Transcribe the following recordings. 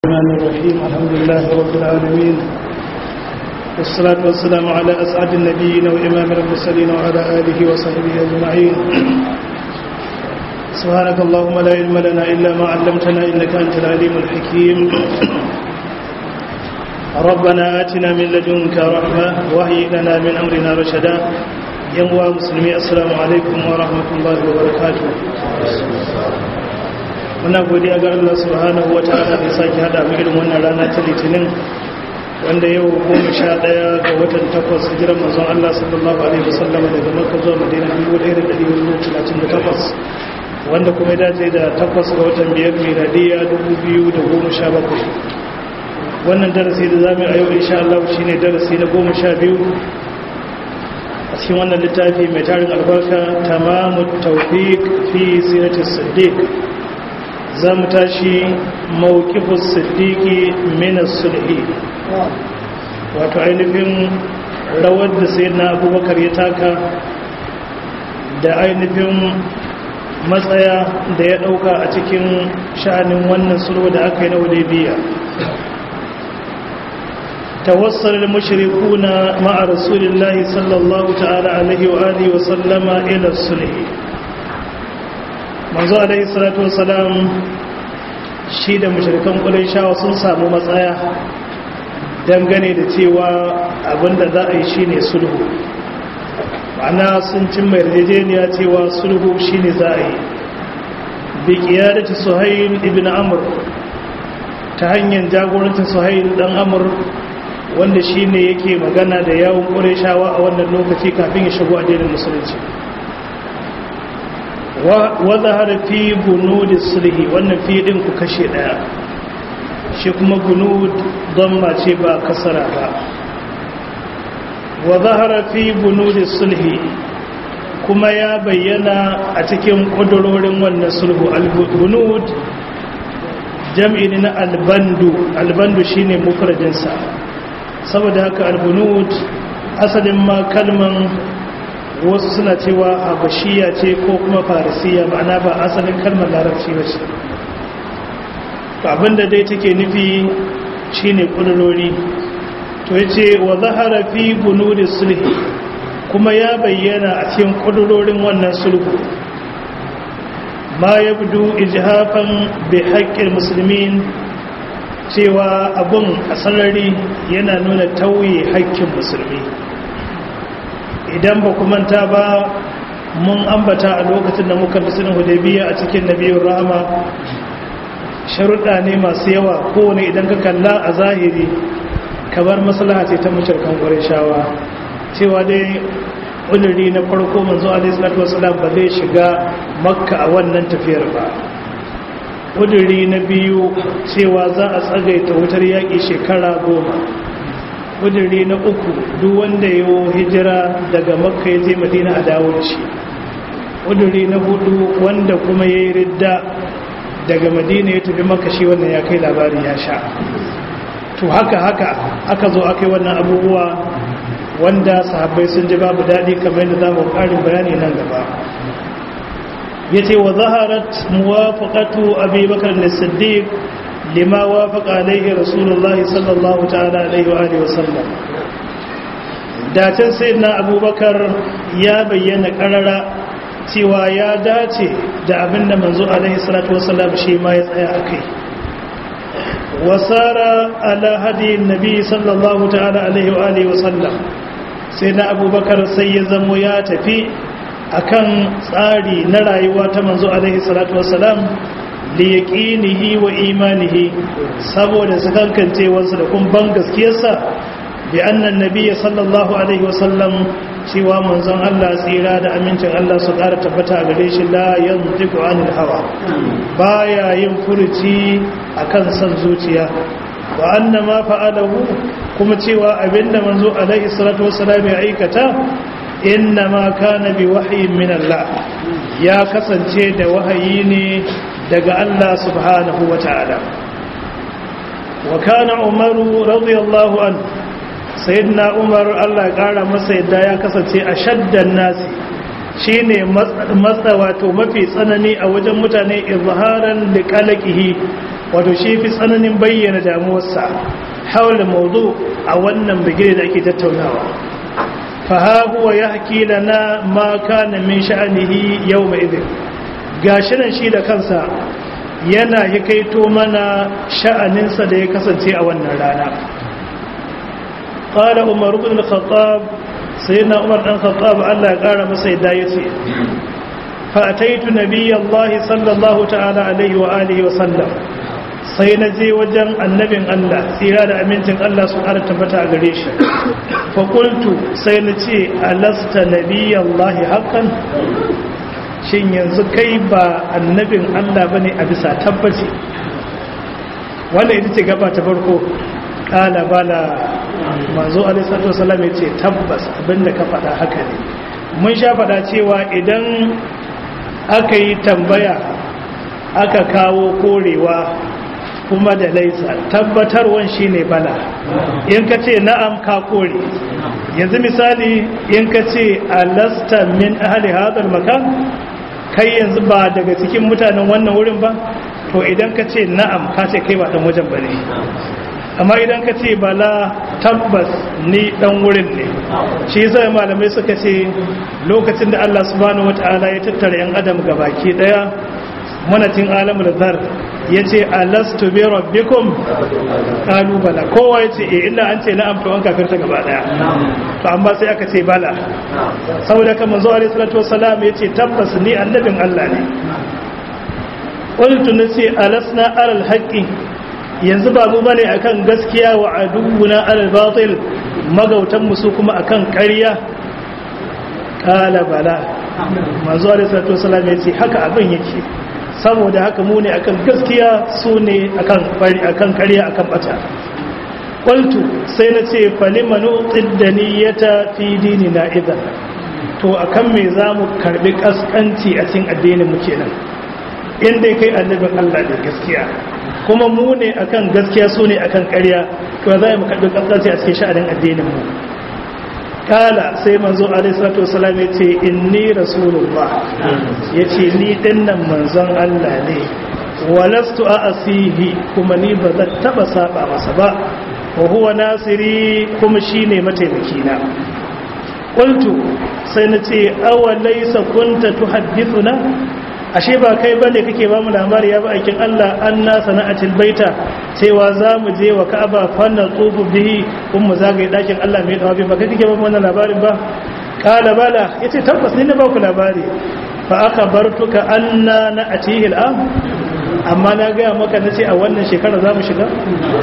الرحمن الرحيم الحمد لله رب العالمين والصلاة والسلام على أسعد النبيين وإمام المرسلين وعلى آله وصحبه أجمعين سبحانك اللهم لا علم لنا إلا ما علمتنا إنك أنت العليم الحكيم ربنا آتنا من لدنك رحمة وهي لنا من أمرنا رشدا ينوى مسلمي السلام عليكم ورحمة الله وبركاته muna godiya ga Allah subhanahu wata'ala da sake hada mu irin wannan rana ta litinin wanda yau goma sha ɗaya ga watan takwas hijiran manzon Allah sallallahu alaihi wasallam daga Makka zuwa Madina 1438 wanda kuma ya dace da takwas ga watan biyar miladiya 2017 wannan darasi da zamu a yau insha Allah shine darasi na goma sha biyu a cikin wannan littafi mai tarin albarka tamamut tawfiq fi siratis siddiq za mu tashi mawukifus siddiqi minas sulhi wato ainihin rawar da sai na abubakar ya taka da ainihin matsaya da ya dauka a cikin sha'anin wannan sulhu da aka yi na hudaybiyya توصل المشركون مع رسول الله صلى الله تعالى عليه وآله وسلم إلى الصلح manzo alaihi salatu wasalam shi da mushrikan shawa sun samu matsaya dangane da cewa abinda za a yi shine sulhu ma'ana sun cin mai yarjejeniya cewa sulhu shine za a yi bi qiyadati suhayl ibn amr ta hanyar jagorancin suhayl dan amr wanda shine yake magana da yawun qurayshawa a wannan lokaci kafin ya shigo addinin musulunci wadda fi bunudi sulhi wannan fi din ku kashe daya shi kuma bunud don mace ba kasara ba wa zahara fi bunudi sulhi kuma ya bayyana a cikin kudurorin wannan sulhu al-bunud jam'i na albandu albandu shine mufradinsa saboda haka al-bunud asalin ma kalman wasu suna cewa habashiya ce ko kuma farisiya ma'ana ba asalin kalmar larabci ba ce abinda dai take nufi shine kudurori to ya ce wa zahara fi bunudi sulhi kuma ya bayyana a cikin kudurorin wannan sulhu ma ya budu ijhafan bi haƙƙin musulmin cewa abun a sarari yana nuna tauye haƙƙin musulmi idan ba ku manta ba mun ambata a lokacin da muka bisin hudabiya a cikin nabiyar rahama sharuɗa ne masu yawa kowane idan ka kalla a zahiri kamar maslaha ce ta mashirkan shawa. cewa dai ƙuduri na farko manzo alaihissalatu wasalam ba zai shiga makka a wannan tafiyar ba ƙuduri na biyu cewa za a tsagaita wutar yaƙi shekara goma kudiri na uku duk wanda ya hijira daga makka ya je madina a dawo da shi kudiri na hudu wanda kuma ya yi ridda daga madina ya tafi makka shi wannan ya kai labari ya sha to haka haka aka zo aka yi wannan abubuwa wanda sahabbai sun ji babu daɗi kamar yadda za mu ƙarin bayani nan gaba ya ce wa zaharat muwafaƙatu abubakar da siddiq lima wafaqa alaihi rasulullah sallallahu ta'ala alaihi wa alihi wasallam dacin sayyidina abubakar ya bayyana karara cewa ya dace da abinda manzo alaihi salatu wasallam shi ma ya tsaya akai wasara ala hadi nabi sallallahu ta'ala alaihi wa alihi wasallam sayyidina abubakar sai ya zamo ya tafi akan tsari na rayuwa ta manzo alaihi salatu wasallam liyaqinihi wa imanihi saboda sakankancewarsa da kuma ban gaskiyarsa bi annan nabiyyi sallallahu alaihi wasallam cewa manzon Allah tsira da amincin Allah su ƙara tabbata gare shi la yantiqu anil hawa baya yin furuci akan san zuciya wa anna ma fa'alahu kuma cewa abinda manzo alaihi salatu wassalam ya aikata inna ma kana bi wahyin min Allah ya kasance da wahayi ne daga Allah subhanahu wa ta'ala wa kana umaru radiyallahu an sayyidina umar Allah ya kara masa yadda ya kasance a shaddan nasi shine matsa wato mafi tsanani a wajen mutane izharan da kalakihi wato shi fi tsananin bayyana damuwarsa haula mawdu a wannan bigire da ake tattaunawa fa ha huwa yahki lana ma kana min sha'anihi yawma idin gashi nan shi da kansa yana hikaito mana sha'aninsa da ya kasance a wannan rana qala umar ibn al-khattab sayyidina umar dan khattab Allah ya kara masa yadda yace fa ataitu nabiyallahi sallallahu ta'ala alaihi wa alihi wa sallam sai na je wajen annabin Allah tsira da amincin Allah su ƙara tabbata a gare shi fakultu sai na ce alasta nabiyallahi haƙan shin yanzu kai ba annabin Allah ba ne a bisa tabbaci wanda ita ce gaba ta farko ƙala bala manzo alisatu wasalam ya ce tabbas abinda ka faɗa haka ne mun sha faɗa cewa idan aka yi tambaya aka kawo korewa kuma da laisa tabbatarwan shine bala in ka ce na'am ka kore yanzu misali in ka ce alasta min ahli hadal makan kai yanzu ba daga cikin mutanen wannan wurin ba to idan ka ce na'am ka ce kai ba dan wajen bane amma idan ka ce bala tabbas ni dan wurin ne shi yasa malamai suka ce lokacin da Allah subhanahu wataala ya tattara yan adam gabaki daya manatin alamul zar ya ce alastu bi rabbikum qalu bala kowa ya ce eh illa an ce na'am to an kafirta gaba daya to amma sai aka ce bala saboda kan manzo alaihi salatu wassalam ya ce tabbas ni annabin Allah ne qultu nasi alasna alal haqqi yanzu ba mu bane akan gaskiya wa aduwuna alal batil magautan mu su kuma akan ƙarya kala bala manzo alaihi salatu wassalam ya ce haka abin yake saboda haka mu ne akan gaskiya su ne akan karya akan bata ƙwaltu sai na ce falimanu tsidaniyata fi dini na idan to akan me za mu karbi kaskanci a cikin addinin mu kenan inda kai annabin Allah da gaskiya kuma mu ne akan gaskiya su ne akan karya to za mu karbi kaskanci a cikin sha'anin addinin mu kala sai manzo alaihi salatu wasalam ya ce inni rasulullah ya ce ni dinnan manzon Allah ne walastu a asihi kuma ni ba zan taba saba masa ba wa huwa nasiri kuma shine mataimaki na qultu sai na ce awa laysa kunta tuhaddithuna ashe ba kai bane kake ba mu labari ya ba aikin Allah anna sana'atil baita cewa za mu je wa Ka'aba fanna tsufu bihi kun mu zagaye dakin Allah mai dawabi ba kai kake ba mu wannan labarin ba kala bala yace tabbas ni na ba ku labari fa akhbartuka anna na'tihi al'am amma na ga maka nace a wannan shekara za mu shiga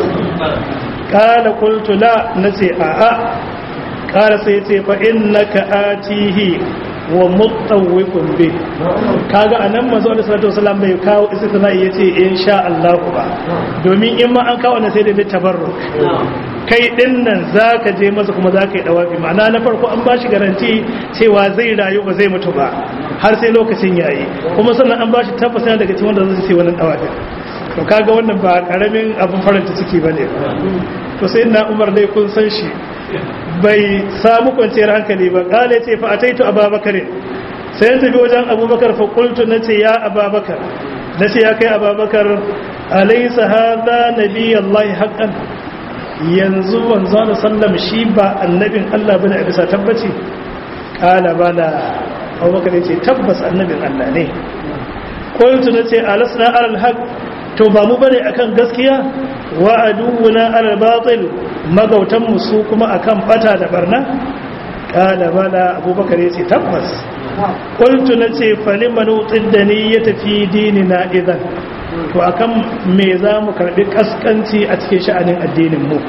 kala qultu la nace a a kala sai yace fa innaka atihi wa mutawwifun bi kaga anan manzo Allah sallallahu alaihi wasallam bai kawo istisna yace insha Allah ba domin in ma an kawo wannan sai da tabarruk kai din nan zaka je masa kuma zaka yi dawafi ma'ana na farko an bashi garanti cewa zai rayu ba zai mutu ba har sai lokacin yayi kuma sannan an bashi tabbata daga cikin wanda zai sai wannan dawafi to kaga wannan ba karamin abun faranta ciki bane to sai na Umar dai kun san shi bai samu kwanciyar hankali ba kale ce fa ataitu ababakar sai tafi wajen abubakar fa qultu nace ya ababakar nace ya kai ababakar alaysa hadha nabiyallahi haqqan yanzu wanzu sallam shi ba annabin Allah bane a bisa tabbaci kala bala abubakar yace tabbas annabin Allah ne qultu nace alasna alal haqq to ba mu bane akan gaskiya wa aduwuna alal batil magautan mu su kuma akan bata da barna kala bala abubakar yace tabbas qultu nace falimanu tiddani ya tafi dinina idan to akan me za mu karbi kaskanci a cikin sha'anin addinin mu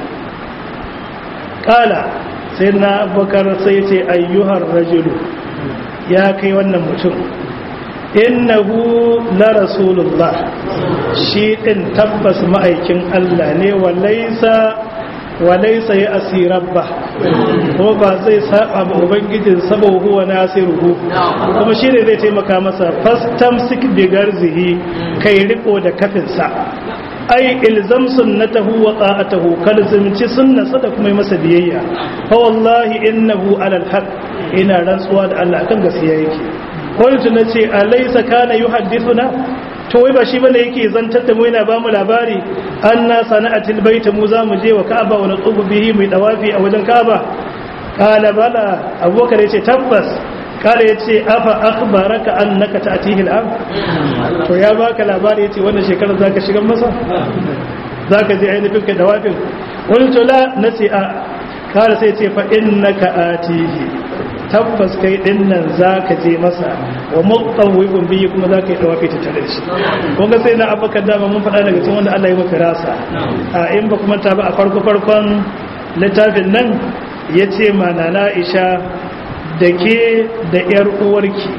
kala sai na abubakar sai ce ayyuhar rajulu ya kai wannan mutum innahu la rasulullah shi din tabbas ma'aikin Allah ne walaysa walaysa ya asirabba ko ba zai saba ba ubangijin sabo huwa nasiruhu kuma shi ne zai taimaka masa fastamsik bi garzihi kai riko da kafinsa ai ilzam sunnatahu wa ta'atahu kalzimci sunnasa da kuma masa biyayya fa wallahi innahu alal haqq ina rantsuwa da Allah kan gaskiya yake qultu nace alaysa kana yuhaddithuna to wai ba shi bane yake zantar da mu yana ba mu labari anna sana'atil baita mu za mu je wa ka'aba wa natubu bihi mai dawafi a wajen ka'aba kala bala abubakar yace tabbas kala yace afa akhbaraka annaka ta'tihi al'am to ya baka labari yace wannan shekarar zaka shiga masa zaka je ainihin ka dawafin wani to la nasi a kala sai yace fa innaka atihi tabbas kai din nan zaka je masa wa muqawwibun bihi kuma zaka yi tawafi ta tare da shi kun ga sai na abubakar dama mun faɗa daga cikin wanda Allah ya maka rasa a in ba kuma ta ba a farko farkon littafin nan yace mana na Aisha da ke da yar uwarki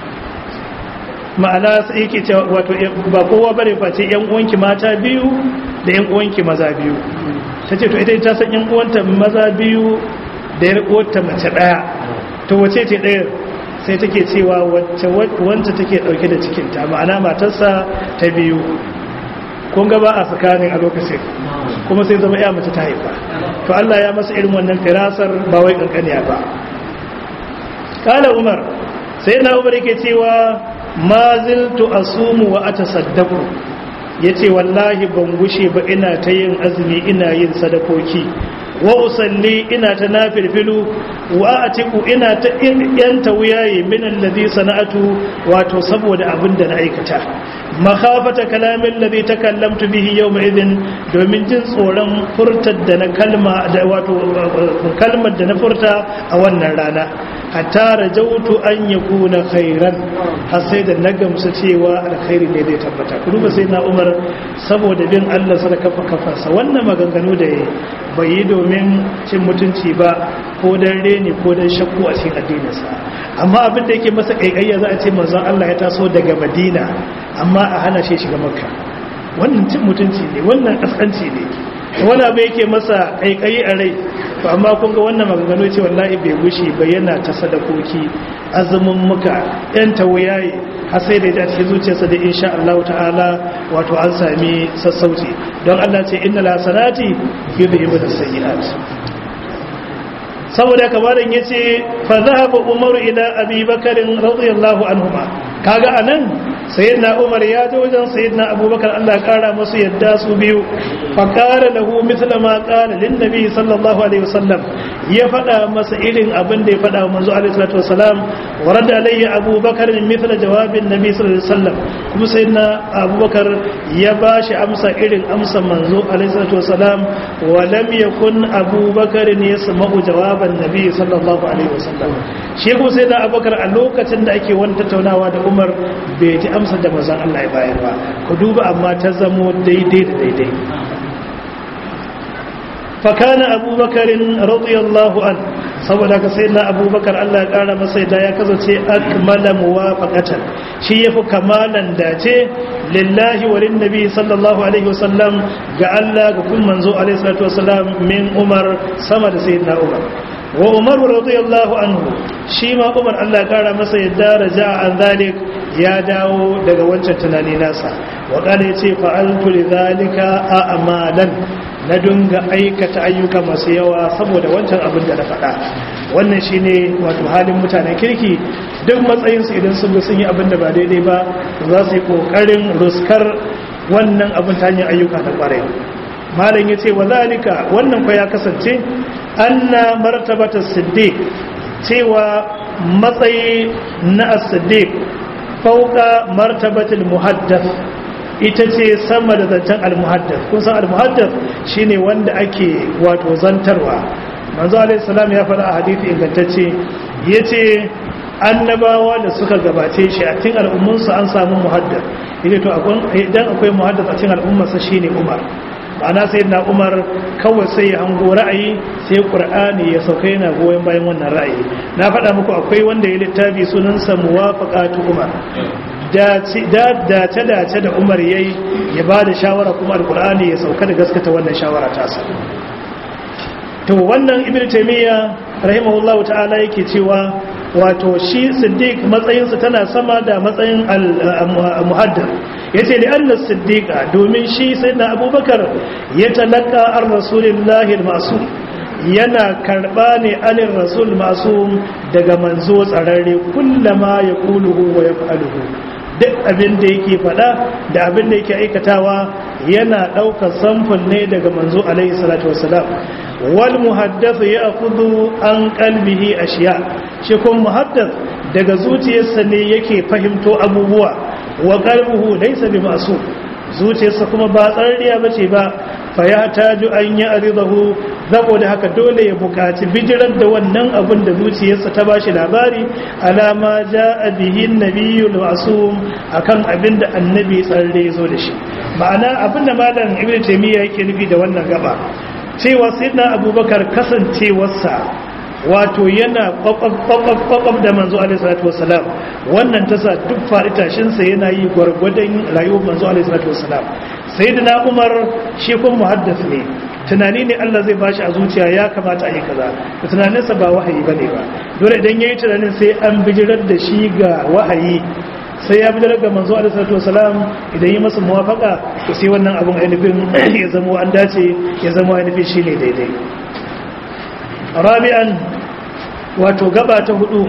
ma'ana sai yake cewa wato ba kowa bare face yan uwanki mata biyu da yan uwanki maza biyu tace to ita ta san yan uwanta maza biyu da yar uwarta mace daya to wace ce ɗaya sai take cewa wacce wanda take ɗauke da cikinta ma'ana matarsa ta biyu kun gaba a tsakanin a lokacin kuma sai zama ya mace ta haifa to Allah ya masa irin wannan firasar ba wai kankaniya ba kala umar sai na umar yake cewa ma ziltu asumu wa atasaddaqu yace wallahi ban gushe ba ina ta yin azumi ina yin sadakoki wa usalli ina ta nafilfilu wa atiku ina ta yanta wuyaye min alladhi sana'atu wato saboda abin da na aikata makhafata kalamin ladhi takallamtu bihi yawma idhin domin jin tsoron furtar da na kalma da wato kalmar da na furta a wannan rana hatta rajautu an yakuna khairan har sai da na gamsu cewa alkhairi ne zai tabbata ku duba sai na Umar saboda bin Allah sadaka kafarsa wannan maganganu da bai yi domin cin mutunci ba ko dan reni ko dan shakku a cikin addininsa amma abin da yake masa kaikayya za a ce manzon Allah ya taso daga Madina amma a hana shi shiga Makka wannan cin mutunci ne wannan kaskanci ne wani abu yake masa kaikayi a rai to amma kun ga wannan maganganu ce wallahi bai gushi ba yana ta sadakoki azumin muka yan tawayaye har sai da ya cikin zuciyarsa da insha Allah ta'ala wato an sami sassauci don Allah ce inna la salati yudhibu as-sayyi'at saboda kamarin yace fa dhahaba umaru ila abi bakarin radiyallahu anhuma kaga anan sayyidina umar ya je wajen sayyidina abubakar Allah ya kara musu yadda su biyu fa qala lahu mithla ma qala lin nabi sallallahu alaihi wasallam ya fada masa irin abin da ya fada wa manzo alaihi salatu wasalam warada alayhi abubakar mithla jawabin nabi sallallahu alaihi wasallam kuma sayyidina abubakar ya bashi amsa irin amsa manzo alaihi salatu wasalam wa lam yakun abubakar yasma'u jawaban nabi sallallahu alaihi wasallam shi kuma sayyidina abubakar a lokacin da ake wani tattaunawa da umar bai ji amsa da mazan Allah ya bayar ba ku duba amma ta zamo daidai da daidai fakana abubakarin radiyallahu an saboda ka sai na abubakar Allah ya kara masa da ya kasance akmala muwafaqatan shi yafi kamalan dace lillahi wa lin nabi sallallahu alaihi wasallam ga Allah ga kun manzo alaihi salatu wasallam min umar sama da sayyidina umar wa umar radiyallahu anhu shi ma umar Allah kara masa yadda raja an zalik ya dawo daga wancan tunani nasa wa kana yace fa'altu lidhalika a'malan na dunga aikata ayyuka masu yawa saboda wancan abin da na faɗa wannan shine wato halin mutanen kirki duk matsayin su idan sun ga sun yi abin da ba daidai ba za su yi kokarin ruskar wannan abin ta hanyar ayyuka na kwarai malam yace wa zalika wannan fa ya kasance anna martabata siddiq cewa matsayi na as-siddiq fauka martabatul muhaddath ita ce sama da zancen al-muhaddath kun san al-muhaddath shine wanda ake wato zantarwa manzo alaihi salam ya faɗa a hadisi ingantacce yace annabawa da suka gabace shi a cikin al'ummunsu an samu muhaddath yace to idan akwai muhaddath a cikin al'ummarsa shine Umar ma'ana sai na umar kawai sai ya hango ra'ayi sai ƙur'ani ya sauka yana goyon bayan wannan ra'ayi na faɗa muku akwai wanda ya littafi sunansa muwafaqatu umar dace dace da umar yayi ya ba da shawara kuma alƙur'ani ya sauka da gaskata wannan shawara tasa to wannan ibnu taymiya rahimahullahu ta'ala yake cewa wato shi siddiq matsayinsa tana sama da matsayin al-muhaddar yace li anna siddiqa domin shi sayyidina abubakar ya talaka ar rasulillahi al-ma'sum yana karba ne anir rasul ma'sum daga manzo tsararre kullama yaquluhu wa yaf'aluhu duk abin da yake faɗa da abin da yake aikatawa yana ɗaukar samfur ne daga manzo alaihi salatu wasalam wal muhaddathu ya akudu an kalbihi ashiya shi kuma muhaddath daga zuciyarsa ne yake fahimto abubuwa wa qalbuhu laysa bi masu zuciyarsa kuma ba tsarriya bace ba fa ya taju an ya aridahu saboda haka dole ya bukaci bijirar da wannan abin da zuciyarsa ta bashi labari alama ja'a bihi nabiyul masum akan abin da annabi tsarre zo da shi ma'ana abin da malam ibnu taymiya yake nufi da wannan gaba cewa sayyidina abubakar kasancewarsa wato yana kwakwab da manzo alaihissalatu wasalam wannan tasa duk faɗi-tashinsa yana yi gwargwadon rayuwar manzo alaihissalatu wasalam sai da na umar shi kun muhaddas ne tunani ne allah zai bashi a zuciya ya kamata a yi kaza da tunaninsa ba wahayi ba ne ba dole idan ya yi tunanin sai an bijirar da shi ga wahayi sai ya bijirar ga manzo alaihissalatu wasalam idan yi masa muwafaka to sai wannan abin ainihin ya zama an dace ya zama ainihin shi ne daidai rabi'an wato gaba ta hudu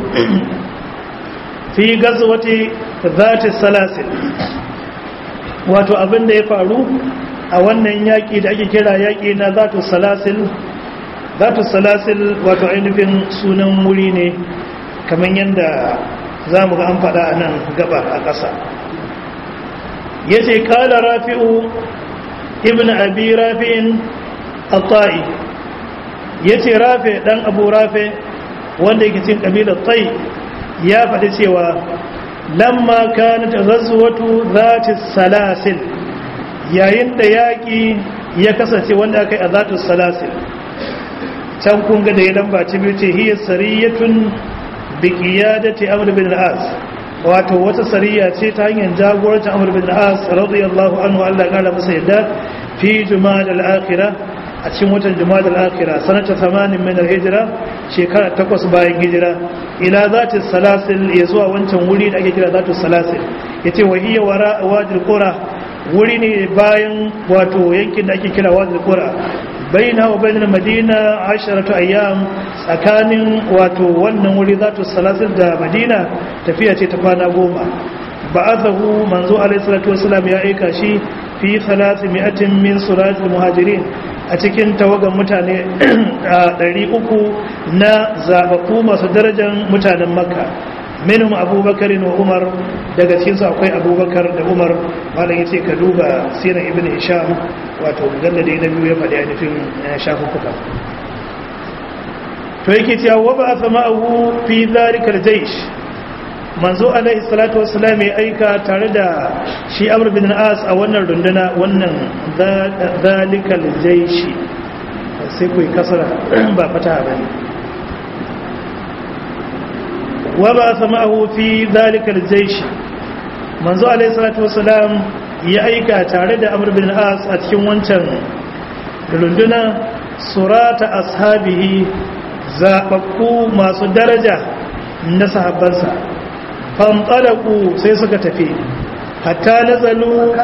fi gazwati zati salasil wato abin da ya faru a wannan yaki da ake kira yaki na zatu salasil zatu salasil wato ainihin sunan wuri ne kamar yadda za mu ga an faɗa a nan gaba a ƙasa ya ce kala rafi'u ibn abi rafi'in al-ta'i ya ce rafe ɗan abu rafe wanda yake cin ƙabilar tsayi ya faɗi cewa lamma kana ta zazuwatu zati salasil yayin da yaƙi ya kasance wanda aka yi a zati salasil can kun ga da ya lamba ci biyu ce hiyar sariyatun bikiya da ta amur bin al'as wato wata sariya ce ta hanyar jagorancin amur bin al'as radiyallahu anhu allah ƙara masa yadda fi juma'a da al'akira a cikin watan jumada al-akhira sanata 80 min al-hijra shekara takwas bayan hijira ila zati salasil ya zuwa wancan wuri da ake kira zati salasil yace wa hiya wara wadil qura wuri ne bayan wato yankin da ake kira wadil qura baina wa bainal madina 10 ayyam tsakanin wato wannan wuri zati salasil da madina tafiya ce ta kwana goma ba'athahu manzo alaihi salatu wasallam ya aika shi fi 300 min suratul muhajirin a cikin tawagan mutane a ɗari uku na zaɓaɓɓu masu darajar mutanen makka minhum abubakar wa umar daga cikinsu akwai abubakar da umar malam ya ce ka duba siran ibn hisham wato mujallade na biyu ya faɗi ainihin shafuffuka to yake cewa wa ba a sama abu fi zarikar jaish manzo alaihi salatu wassalam ya aika tare da shi amr bin as a wannan runduna wannan zalikal jaishi sai ku kasara ba fata ba ne wa ba sama'ahu fi zalikal jaishi manzo alaihi salatu wassalam ya aika tare da amr bin as a cikin wancan runduna surata ashabihi zababbu masu daraja na sahabbansa fanɗalaku sai suka tafi hatta nazalu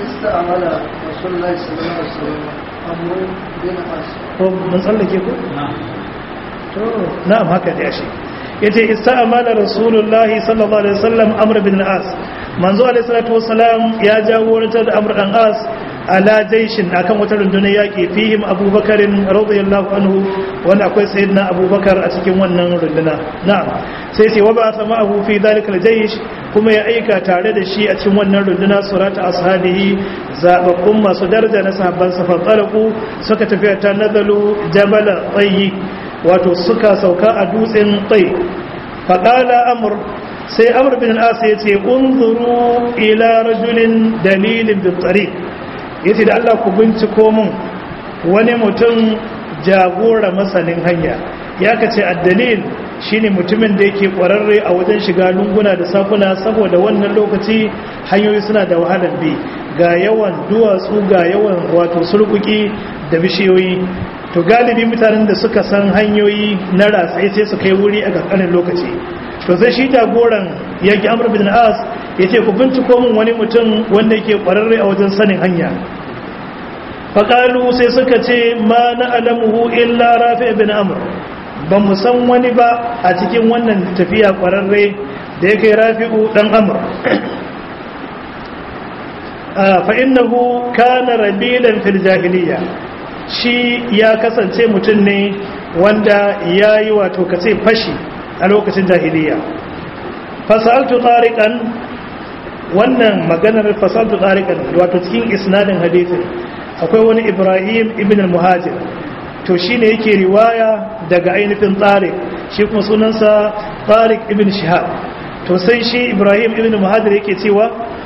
mun tsallake ku? to na'am haka da yashi yace ista'amala rasulullahi sallallahu alaihi wasallam amr bin as manzo alaihi salatu wasalam ya jagorantar da amr dan as ala jaishin akan wata rundunar yaki fihim abubakarin radiyallahu anhu wanda akwai sayyidina abubakar a cikin wannan runduna na'am sai sai wa ba sama abu fi dalikal jaish kuma ya aika tare da shi a cikin wannan runduna surata ashabihi zababbun masu daraja na sahabban sa fatalaku suka tafi ta nazalu jabal tayyi wato suka sauka a dutsen tsayi faqala amr sai amr bin al-as yace unzuru ila rajulin dalilin bi tariq yace da Allah ku binciko mun wani mutum jagora masanin hanya ya kace addalil shine mutumin da yake kwararre a wajen shiga lunguna da sakuna saboda wannan lokaci hanyoyi suna da wahalar bi ga yawan duwatsu ga yawan wato sulkuki da bishiyoyi to galibi mutanen da suka san hanyoyi na ratsaye sai su kai wuri a kankanin lokaci to sai shi jagoran yaki amr bin as ya ce ku binciko min wani mutum wanda yake kwararre a wajen sanin hanya faƙalu sai suka ce ma na alamuhu illa rafi bin amr ba mu san wani ba a cikin wannan tafiya kwararre da ya kai rafi'u dan amr fa innahu kana rabilan fil jahiliya shi ya kasance mutum ne wanda yayi wato kace fashi a lokacin jahiliya fasaltu tariqan wannan maganar fasaltu tariqan wato cikin isnadin hadisin akwai wani Ibrahim ibn al-Muhajir to shine yake riwaya daga ainihin tariq shi kuma sunansa tariq ibn Shihab to sai shi Ibrahim ibn al-Muhajir yake cewa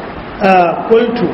qultu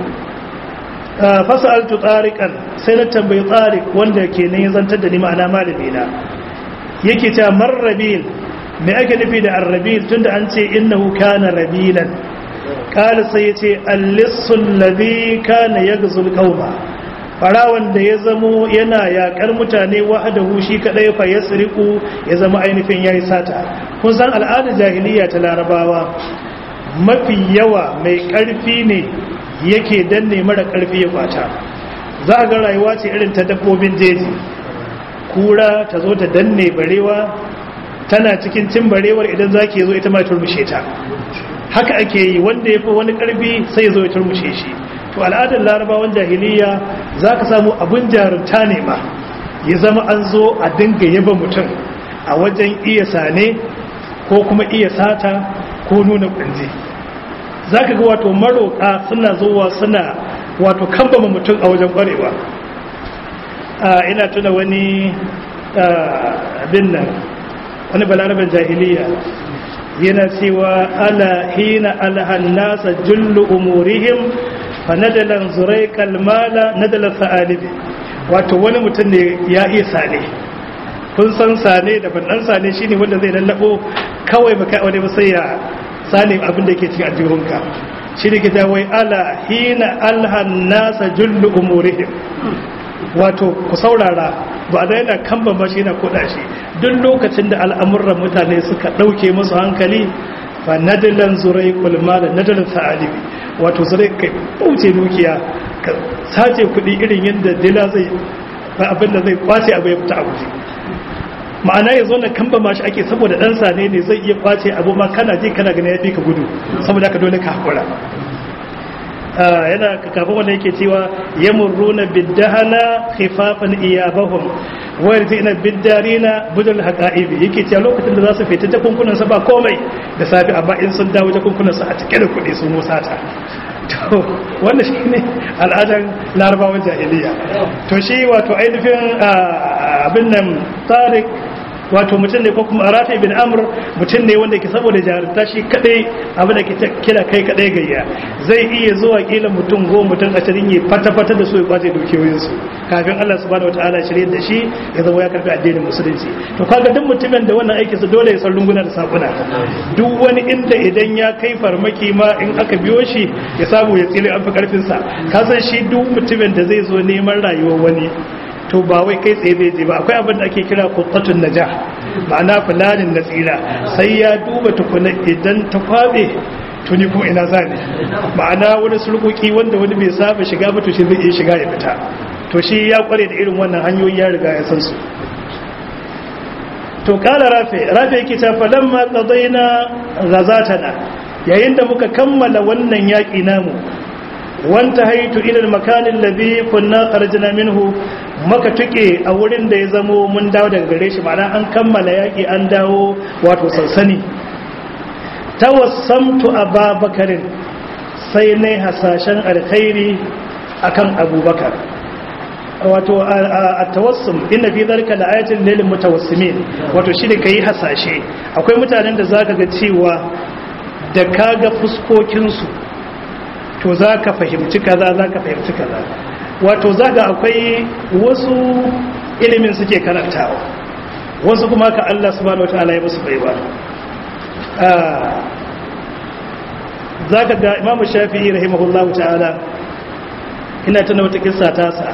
fasaltu tariqan sai na tambayi tariq wanda ke ne zantar da ni ma'ana malami na yake cewa marrabil me ake nufi da arrabil tunda an ce innahu kana rabilan kala sai ya ce allissul ladhi kana yaghzul qauma farawan da ya zamo yana yakar mutane wahdahu shi kadai fa yasriqu ya zama ainihin yayi sata kun san al'adar jahiliya ta larabawa mafi yawa mai karfi ne yake danne mara karfi ya kwata za ga rayuwa ce irin ta dabbobin jeji kura ta zo ta danne barewa tana cikin cin barewar idan za ke zo ita ma turmushe ta haka ake yi wanda ya fi wani karfi sai ya zo ya turmushe shi to al'adar larabawan jahiliya za ka samu abin jarumta ne ma ya zama an zo a dinga yaba mutum a wajen iya sane ko kuma iya sata ko nuna kunji za ka ga wato maroƙa suna zuwa suna wato kambama mutum a wajen ƙwarewa ina tuna wani abin nan wani balaraben jahiliya yana cewa ala hina alhan nasa jullu umurihim fa nadalan zurai kalmala nadalan sa'alibi wato wani mutum ne ya iya sane kun san sane da bandan sane shine wanda zai lallabo kawai baka wani ba sai ya sane abin da yake cikin aljihunka shi ne kita wai ala hina alhan nasa jullu umurihim wato ku saurara ba da yana kamba ba shi yana koda shi duk lokacin da al'amuran mutane suka ɗauke musu hankali fa nadilan zurai kulma da nadilan sa'alibi wato zurai kai ɓauce dukiya ka sace kuɗi irin yadda dila zai ba abin da zai kwace abu ya fita a guje ma'ana ya zo na kamba ma shi ake saboda ɗan sane ne zai iya kwace abu ma kana ji kana gani ya fi ka gudu saboda ka dole ka haƙura yana kafin wanda yake cewa ya murruna biddahana khifafan iyabahum wa yartina biddarina budul haqa'ibi yake cewa lokacin da za su fita jakunkunan sa ba komai da safi amma in sun dawo jakunkunan sa a cike da kuɗi sun musata to wanda shine al'adar larabawan jahiliya to shi wato ainihin abin nan tariq wato mutum ne ko kuma rafi bin amr mutum ne wanda ke saboda jarumta shi kadai abin da ke kira kai kadai gayya zai iya zuwa kila mutum goma mutum ashirin ya fata-fata da su ya kwace dukiyoyinsu kafin Allah subhanahu wataala shirye da shi ya zama ya karbi addinin musulunci to kaga duk mutumin da wannan aikinsa dole ya san runguna da sakuna duk wani inda idan ya kai farmaki ma in aka biyo shi ya samu ya tsire an fi karfin sa ka san shi duk mutumin da zai zo neman rayuwar wani to ba wai kai tsaye zai je ba akwai abin da ake kira kutatun naja ma'ana fulanin na tsira sai ya duba tukuna idan ta kwabe tuni kuma ina zane ma'ana wani surkuki wanda wani bai saba shiga ba to shi zai iya shiga ya fita to shi ya kware da irin wannan hanyoyi ya riga ya san su to kala rafe rafe yake ta falamma qadaina ghazatana yayin da muka kammala wannan yaki namu wanta haitu ilal makanin labi kunna kharajna minhu maka tuke a wurin da ya zamo mun dawo daga gare shi ma'ana an kammala yaki an dawo wato sansani tawassamtu ababakarin sai ne hasashen alkhairi akan abubakar wato a tawassum inna fi zalika la'ayatin lil mutawassimin wato shi da kai hasashe akwai mutanen da zaka ga cewa da kaga fuskokin su to za ka fahimci kaza za ka fahimci kaza wato za ga akwai wasu ilimin suke karantawa wasu kuma ka Allah subhanahu wataala ya musu baiwa za ka ga imamu shafi'i rahimahullahu ta'ala ina tana wata kissa tasa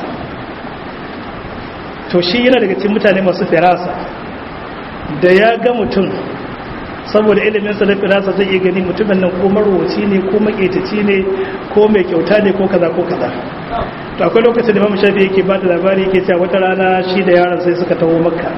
to shi yana daga cikin mutane masu firasa da ya ga mutum saboda ilimin sa da firasa zai iya gani mutumin nan ko marwaci ne ko maƙetaci ne ko mai kyauta ne ko kaza ko kaza to akwai lokacin da Imam Shafi yake ba da labari yake cewa wata rana shi da yaron sai suka taho Makka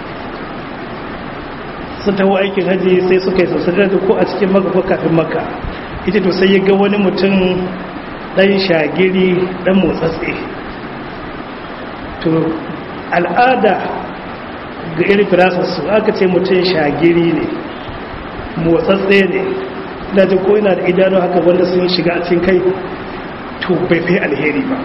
sun taho aikin haji sai suka yi sassadar da ko a cikin Makka ko kafin Makka ita to sai ya ga wani mutum ɗan shagiri ɗan motsatse to al'ada ga irin firasarsu aka ce mutum shagiri ne motsatse ne dajin ko yana da idanu haka wanda sun shiga a cikin kai to bai fi alheri ba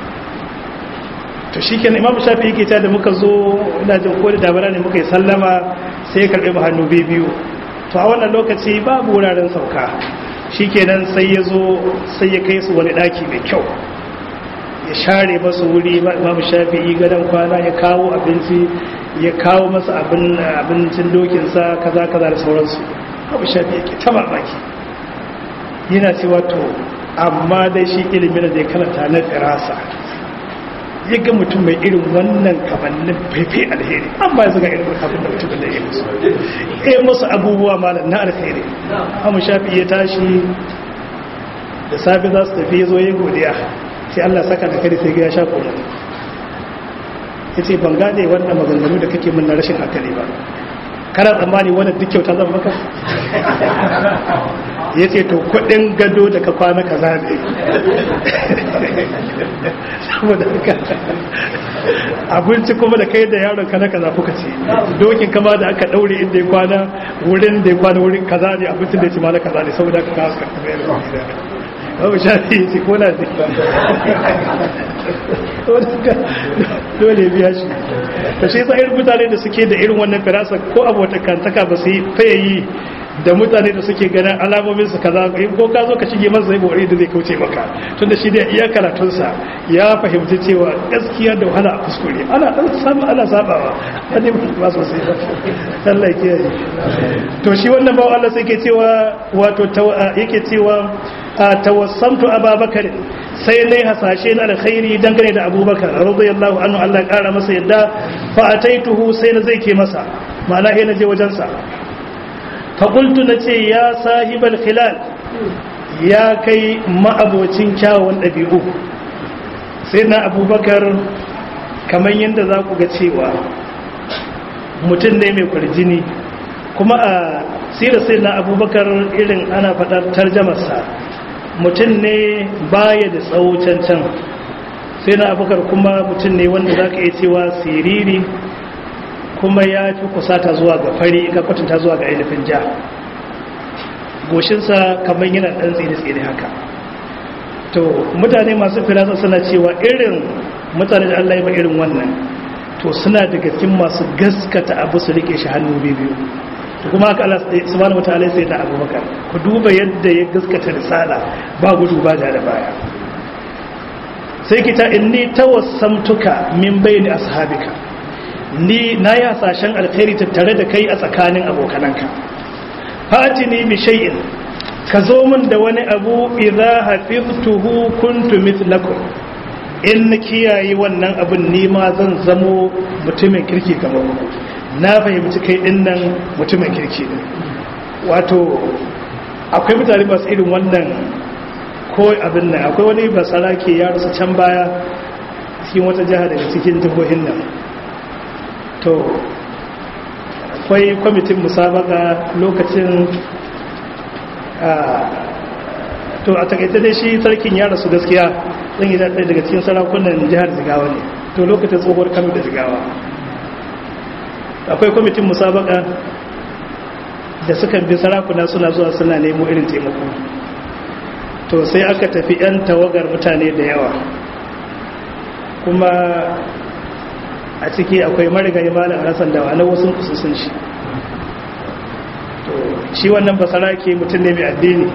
to shi kenan imam shafi yake ta da muka zo dajin ko da dabara ne muka yi sallama sai ya karɓi mu hannu biyu to a wannan lokaci babu wuraren sauka shi kenan sai ya zo sai ya kai su wani ɗaki mai kyau ya share masu wuri imam shafi gadon kwana ya kawo abinci ya kawo masa abincin dokinsa kaza kaza da sauransu abu shafi yake ta mamaki yana cewa to amma dai shi ilimin da ya karanta na firasa ya ga mutum mai irin wannan kamannin faife alheri amma ya zaga irin abin da mutum da ya musu ya musu abubuwa malam na alheri amu shafi ya tashi da safi za su tafi ya zo ya godiya sai allah saka da kare sai ya sha kuma ya ce ban gane wannan maganganu da kake min na rashin hankali ba kana tsammani wani duk kyauta zan maka ya ce to kudin gado da ka kwana ka zaɓe saboda haka abinci kuma da kai da yaron ka na kaza kuka ce dokin kama da aka daure inda ya kwana wurin da ya kwana wurin kaza ne abincin da ya ci ma na kaza ne saboda haka ka suka kuma yana babu shafi ya ce ko na zai dole biya shi ta shi sa irin mutane da suke da irin wannan firasa ko abotakantaka ba su yi fayayi da mutane da suke ganin alamomin su kaza ko ka zo ka shige masa zai bori da zai kauce maka tunda shi da iya karatunsa ya fahimci cewa gaskiya da wahala a kuskure ana dan samu ana sabawa wani ba su sai ba Allah ya kiyaye to shi wannan bawo Allah sai ke cewa wato yake cewa tawassamtu ababakar sai ne hasashe na alkhairi dangane da abubakar radiyallahu anhu Allah ya kara masa yadda fa ataituhu sai na zai ke masa ma'ana sai na je wajensa fa qultu nace ya sahibal khilal ya kai ma'abocin kyawun dabi'u sai na abubakar kamar yadda za ku ga cewa mutum ne mai kwarjini kuma a sirar sai na abubakar irin ana faɗar tarjamarsa mutum ne baya da tsawo cancan sai na abubakar kuma mutum ne wanda za ka iya cewa siriri kuma ya fi kusata zuwa ga fari ga kwatanta zuwa ga ainihin ja goshinsa kamar yana ɗan tsiri-tsiri haka to mutane masu firasa suna cewa irin mutane da allah ya ba irin wannan to suna daga cikin masu gaskata abu su rike shi hannu biyu kuma haka Allah subhanahu wataala sai da Abubakar ku duba yadda ya gaskata risala ba gudu ba da baya sai kita inni tawassamtuka min bayni ashabika ni na ya sashen alkhairi tattare da kai a tsakanin abokananka fatini bi shay'in ka zo min da wani abu idza hafiztuhu kuntu mithlakum in na kiyaye wannan abin ni ma zan zamo mutumin kirki kamar ku na fahimci kai din nan mutumin kirki ne wato akwai mutane masu irin wannan ko abin nan akwai wani basara ke ya rasu can baya cikin wata jiha daga cikin jihohin nan to akwai kwamitin musabaka lokacin to a takaice dai shi sarkin ya rasu gaskiya zan yi ɗaya daga cikin sarakunan jihar zigawa ne to lokacin tsohuwar kano da zigawa akwai kwamitin musabaka da suka bi sarakuna suna zuwa suna nemo irin taimako to sai aka tafi 'yan tawagar mutane da yawa kuma a ciki akwai marigayi malam hassan da wani wasu kusursun shi to shi wannan basarake mutum ne mai addini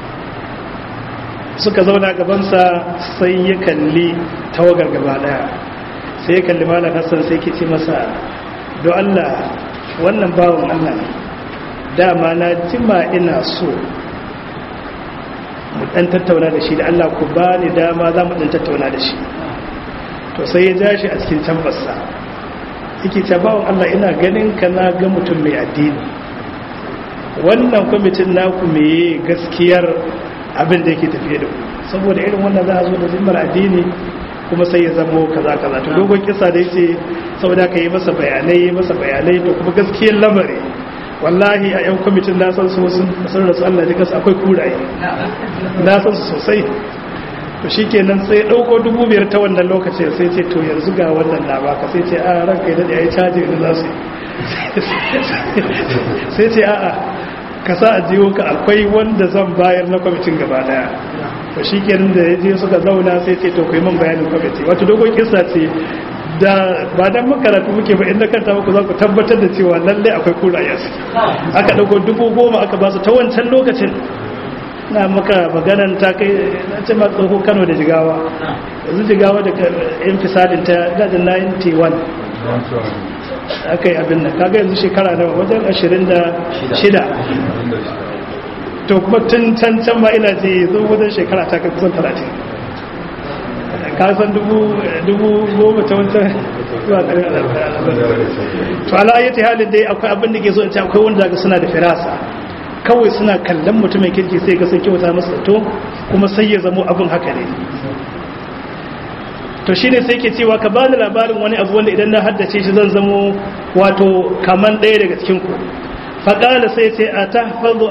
suka zauna gabansa sai ya kalli tawagar gaba daya sai ya kalli malam hassan sai ke ce masa don Allah wannan bawan Allah ne dama na jima ina so mu dan tattauna da shi da Allah ku ba ni dama za mu dan tattauna da shi to sai ya ja shi a cikin tambarsa yake ce bawan Allah ina ganin ka na ga mutum mai addini wannan kwamitin naku meye gaskiyar abin da yake tafiye da ku saboda irin wannan za a zo da zimmar addini kuma sai ya zamo kaza kaza to dogon kisa da yace saboda ka yi masa bayanai yi masa bayanai to kuma gaskiyar lamari wallahi a yan kwamitin na san su sun san rasu Allah ji kasu akwai kuraye na san su sosai to shi kenan sai ɗauko dubu biyar ta wannan lokacin sai ce to yanzu ga wannan na baka sai ce a ranka idan ya yi caji da za su sai ce a'a ka sa a jiwo ka akwai wanda zan bayar na kwamitin gaba daya to shi kenan da ya je suka zauna sai ce to kai man bayanin kwamiti wato dogon kisa ce da ba dan makaratu muke ba inda kanta muku za ku tabbatar da cewa lallai akwai kuraya su aka dauko dubu goma aka ba su ta wancan lokacin na maka maganan ta kai na ce ma tsoho kano da jigawa yanzu jigawa da yan fisadin ta gada 91 aka yi abin nan kaga yanzu shekara nawa wajen 26 to kuma tun can can ma ina ce zo wajen shekara ta kai kusan 30 kasan dubu goma ta wancan zuwa ƙarin to ala ayyata halin dai akwai abin da ke so in ce akwai wanda daga suna da firasa kawai suna kallon mutumin kirki sai ga sun kyauta masa to kuma sai ya zamo abin haka ne to shine sai ke cewa ka bani labarin wani abu wanda idan na haddace shi zan zamo wato kaman ɗaya daga cikin ku faƙala sai ce a tahfazu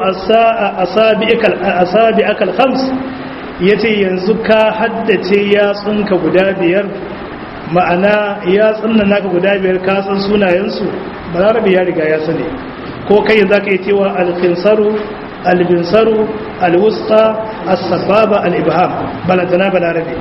asabi akal khams yace yanzu ka haddace yatsunka guda biyar ma'ana yatsun nan naka guda biyar ka san sunayensu balarabe ya riga ya sani ko kai za ka yi cewa alfinsaru albinsaru alwusta as-sababa al-ibham balantana balarabe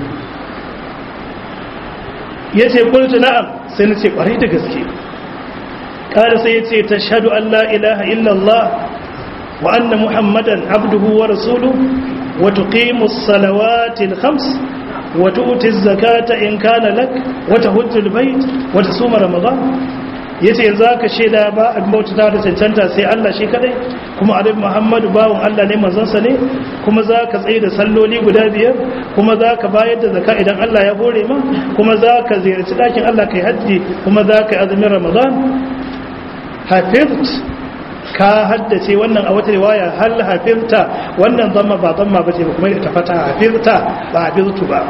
ya ce kultu na'am sai na ce kwarai da gaske kada sai ya ce ta shaɗu an la ilaha illallah wa anna muhammadan abduhu wa rasulu wa tuqimu salawati al-khams wa tu'ti az-zakata in kana lak wa tahujju al-bayt wa tasuma ramadan yace yanzu aka sheda ba a bauta da cancanta sai Allah shi kadai kuma annabi Muhammadu bawon Allah ne manzon sa ne kuma zaka tsaye da salloli guda biyar kuma zaka bayar da zakka idan Allah ya hore ma kuma zaka ziyarci dakin Allah kai haji kuma zaka azumin Ramadan hafiz ka haddace wannan a wata riwaya hal hafizta wannan zamma ba zamma bace ba kuma ita fata hafizta ba hafiztu ba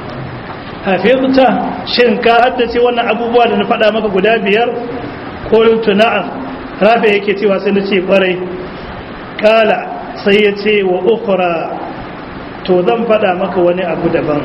hafizta shin ka haddace wannan abubuwa da na faɗa maka guda biyar qultu na'am rafi yake cewa sai na ce kwarai kala sai ya ce wa ukhra to zan faɗa maka wani abu daban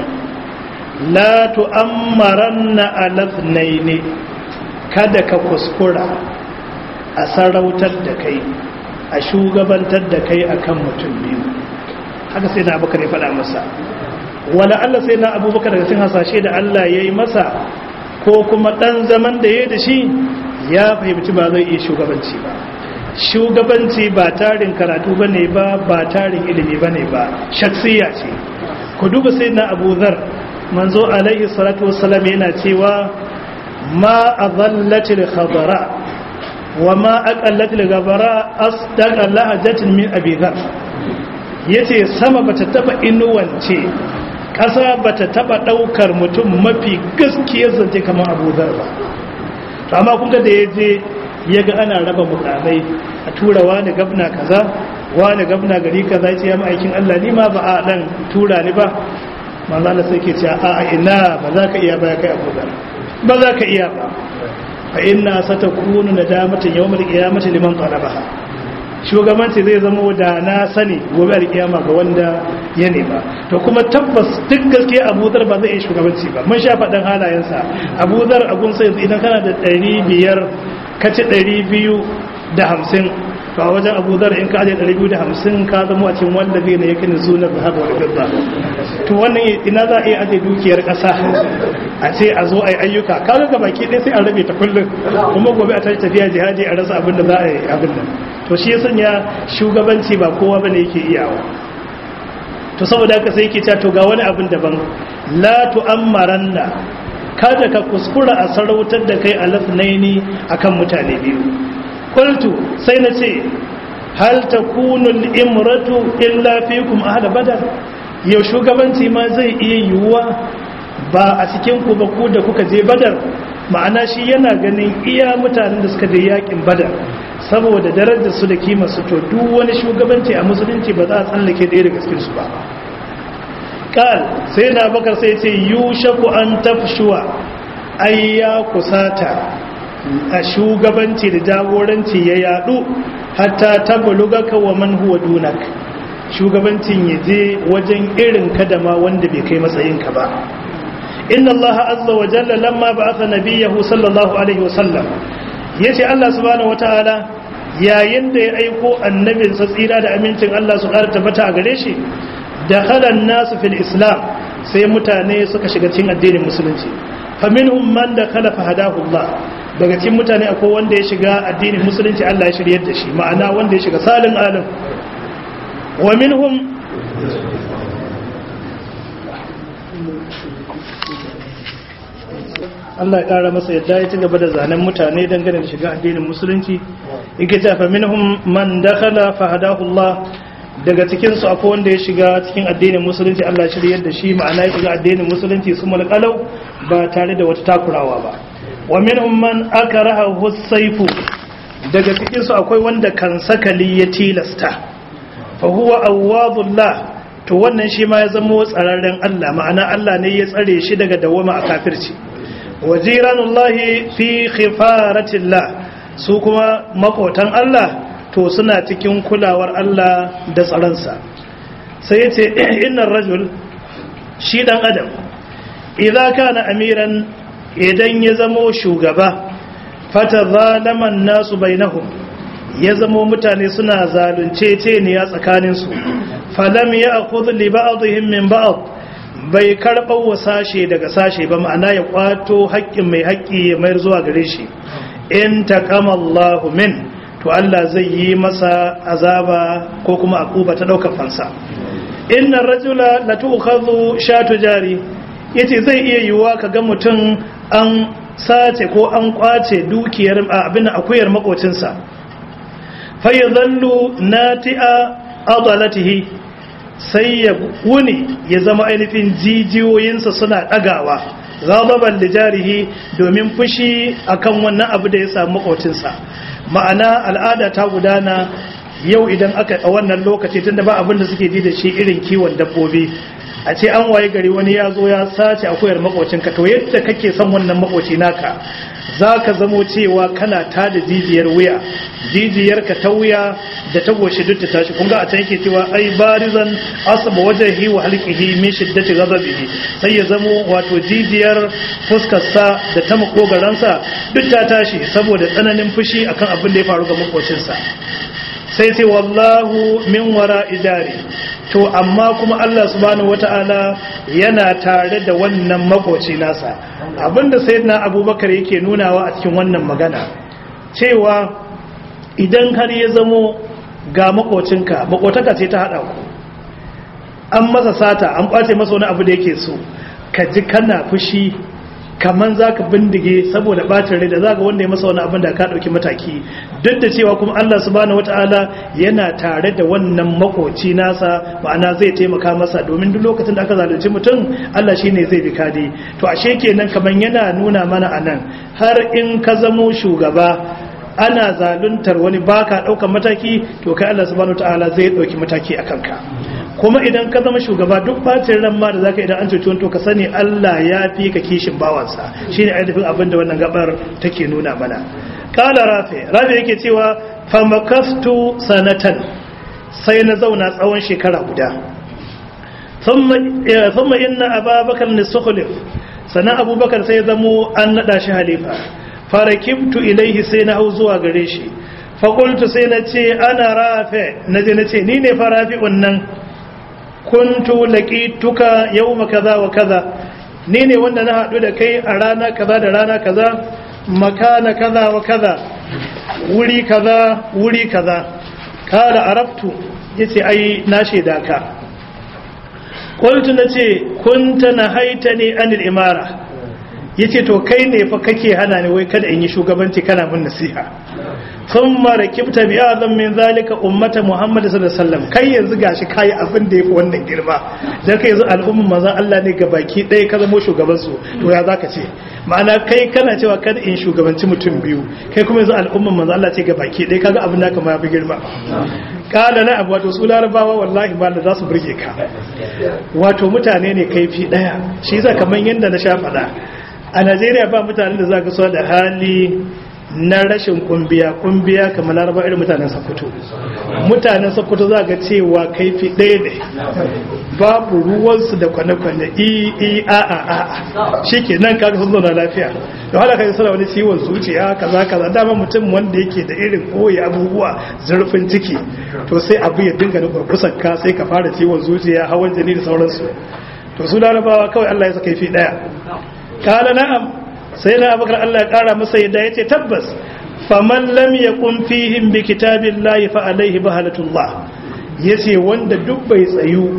la tu'ammaranna alathnaini kada ka kuskura a sarautar da kai a shugabantar da kai akan mutum biyu haka sai na abubakar ya faɗa masa wala Allah sai na abubakar daga cikin hasashe da Allah ya yi masa ko kuma ɗan zaman da ya da shi ya fahimci ba zai iya shugabanci ba shugabanci ba tarin karatu ba ne ba ba tarin ilimi ba ne ba shaksiya ce ku duba sai na abu zar manzo alaihi salatu wasalam yana cewa ma a zallatil khadara wa ma aqallatil gabara asdaqa lahajatin min abi dhar yace sama bata taba inuwance ƙasa ba ta taɓa ɗaukar mutum mafi gaskiyar zance kamar abuzar ba amma kun ga da ya je ya ga ana raba mukamai a tura wani gabna kaza wani gabna gari kaza ce ya ma'aikin Allah ni ma ba a ɗan tura ni ba manzo Allah sai ke ce a ina ba za ka iya ba ya kai abuzar ba za ka iya ba fa inna satakunu nadamatan yawmal qiyamati liman talabaha shugabanci zai zama da na sani gobe alkiyama ga wanda ya nema to kuma tabbas duk gaske abuzar ba zai iya shugabanci ba mun sha faɗin halayensa abuzar agun sai idan kana da ɗari biyar ka ci ɗari biyu da hamsin to a wajen abuzar in ka aje ɗari biyu da hamsin ka zama a cikin wanda zai na yakin zunar da haɗa wani gaba to wannan ina za a iya aje dukiyar ƙasa a ce a zo a yi ayyuka kaga ga baki ɗaya sai a rabe ta kullum kuma gobe a tashi tafiya jihadi a rasa abin da za a yi abin nan to shi ya sanya shugabanci ba kowa bane yake iyawa to saboda haka sai yake cewa to ga wani abin daban la tu'ammaranna kada ka kuskura a sarautar da kai alafnaini akan mutane biyu qultu sai na ce hal takunu al-imratu illa fikum ahla badar yau shugabanci ma zai iya yiwuwa ba a cikin ku ba ku da kuka je badar ma'ana shi yana ganin iya mutanen da suka je yakin badar saboda darajar su da kima su to duk wani shugabanci a musulunci ba za a tsallake ɗaya daga cikin su ba kal sai na bakar sai ce yushaku an tafshuwa ai ya kusata a shugabanci da jagoranci ya yadu hatta tabluga ka wa man huwa dunak shugabancin ya je wajen irin kadama wanda bai kai matsayinka ba inna allaha azza wa jalla lamma ba'atha nabiyahu sallallahu alaihi wa sallam yace Allah subhanahu wataala yayin da ya aiko annabin sa tsira da amincin Allah su ƙara tabbata a gare shi dakhala an-nasu fil islam sai mutane suka shiga cikin addinin musulunci faminhum man dakhala fahadahu Allah daga cikin mutane akwai wanda ya shiga addinin musulunci Allah ya shiryar da shi ma'ana wanda ya shiga salin alim wa minhum Allah ya kara masa yadda ya ci gaba da zanen mutane dangane da shiga addinin musulunci yake ta fa minhum man dakhala fahadahu Allah daga cikin su akwai wanda ya shiga cikin addinin musulunci Allah ya shiryar da shi ma'ana ya shiga addinin musulunci su mulkalau ba tare da wata takurawa ba wa minhum man akrahahu as-sayfu daga cikin su akwai wanda kan sakali ya tilasta fa huwa awwadullah to wannan shi ma ya zama tsararren Allah ma'ana Allah ne ya tsare shi daga dawama a kafirci wa jiranullahi fi khifaratillah su kuma makotan Allah to suna cikin kulawar Allah da tsaronsa sai ya ce innan rajul shi dan adam idza kana amiran idan ya zamo shugaba fata zalaman nasu bainahum ya zamo mutane suna zalunce ce ne ya tsakaninsu falam ya akhudh li ba'dihim min ba'd bai karɓar wa sashe daga sashe ba ma'ana ya kwato haƙƙin mai haƙƙi ya mayar zuwa gare shi in taqama Allahu min to Allah zai yi masa azaba ko kuma akuba ta daukar fansa inna rajula la tu'khadhu shatu jari yace zai iya yiwuwa kaga mutum an sace ko an kwace dukiyar abin akuyar makocinsa fa yadhallu nati'a adalatihi sai ya wuni ya zama ainihin jijiyoyinsa suna ɗagawa ghadaban lijarihi domin fushi akan wannan abu da ya samu makocinsa ma'ana al'ada ta gudana yau idan aka a wannan lokaci tunda ba abin da suke ji da shi irin kiwon dabbobi a ce an waye gari wani ya zo ya sace akuyar makocinka to yadda kake son wannan makoci naka za ka zamo cewa kana ta da jijiyar wuya jijiyarka ta wuya da ta goshi duk ta tashi kun ga a can yake cewa ai barizan asaba wajhihi wa halqihi min shiddati ghadabihi sai ya zamo wato jijiyar fuskarsa da ta makogaransa duk ta tashi saboda tsananin fushi akan abin da ya faru ga makocinsa sai sai wallahu min wara idari to amma kuma Allah subhanahu wata'ala yana tare da wannan makoci nasa abinda sayyidina abubakar yake nunawa a cikin wannan magana cewa idan har ya zamo ga makocinka makotaka ce ta hada ku an masa sata an kwace masa wani abu da yake so ka ji kana fushi kaman za ka bindige saboda bacin rai da za ga wanda ya masa wani abin da ka ɗauki mataki duk da cewa kuma Allah subhanahu wata'ala yana tare da wannan makoci nasa ma'ana zai taimaka masa domin duk lokacin da aka zalunci mutum Allah shine zai bi kadi to ashe kenan kaman yana nuna mana anan har in ka zamo shugaba ana zaluntar wani baka ɗaukar mataki to kai Allah subhanahu wata'ala zai ɗauki mataki a kanka kuma idan ka zama shugaba duk bacin ran ma da zaka idan an cuci wani to ka sani Allah ya fi ka kishin bawansa shine ainihin abin da wannan gabar take nuna mana kala rafi rafi yake cewa famakastu sanatan sai na zauna tsawon shekara guda thumma inna ababakar ne sukhlif sana abubakar sai zamo an nada shi halifa farakibtu ilaihi sai na hau zuwa gare shi fakultu sai na ce ana rafe na je na ce ni ne fa rafi'un nan kuntu laqituka yawma kaza wa kaza ni ne wanda na haɗu da kai a rana kaza da rana kaza makana kaza wa kaza wuri kaza wuri kaza kala arabtu yace ai na shaida ka qultu nace kunta nahaitani anil imara yace to kai ne fa kake hana ni wai kada in yi shugabanci kana mun nasiha thumma rakibta bi azam min zalika ummata muhammad sallallahu alaihi wasallam kai yanzu gashi kai abin da yafi wannan girma dan kai yanzu al'umman manzon Allah ne ga baki ɗaya ka zama shugaban su to ya zaka ce ma'ana kai kana cewa kada in shugabanci mutum biyu kai kuma yanzu al'umman manzon Allah ce ga baki ɗaya kaga abin da kama yafi girma kala na abu wato su larabawa wallahi ba da za su burge ka wato mutane ne kaifi ɗaya shi yasa kamar yadda na sha faɗa a Najeriya ba mutanen da za ka so da hali na rashin kumbiya kumbiya kamar laraba irin mutanen sakkwato mutanen sakkwato za ga cewa kaifi ɗaya ne babu ruwansu da kwane-kwane i i a a a shi ke nan kaga sun zauna lafiya da wadda kai sana wani ciwon zuciya kaza kaza dama mutum wanda yake da irin koyi abubuwa zurfin ciki to sai abu ya dinga da kurkusar ka sai ka fara ciwon zuciya hawan jini da sauransu to su larabawa kawai allah ya sa kaifi ɗaya kala na'am sai na abakar Allah ya kara masa yadda ya ce tabbas faman lam yakun fihim bi kitabillahi fa alaihi bahalatullah yace wanda duk bai tsayu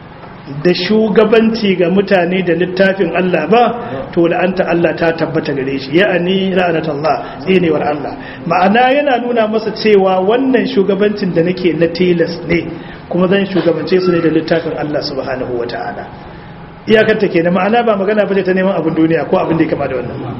da shugabanci ga mutane da littafin Allah ba to la'anta Allah ta tabbata gare shi ya'ani la'anatullah tsinewar Allah ma'ana yana nuna masa cewa wannan shugabancin da nake na tilas ne kuma zan shugabance su ne da littafin Allah subhanahu wataala iyakarta ke da ma'ana ba magana ba ta neman abin duniya ko abin da ya kama da wannan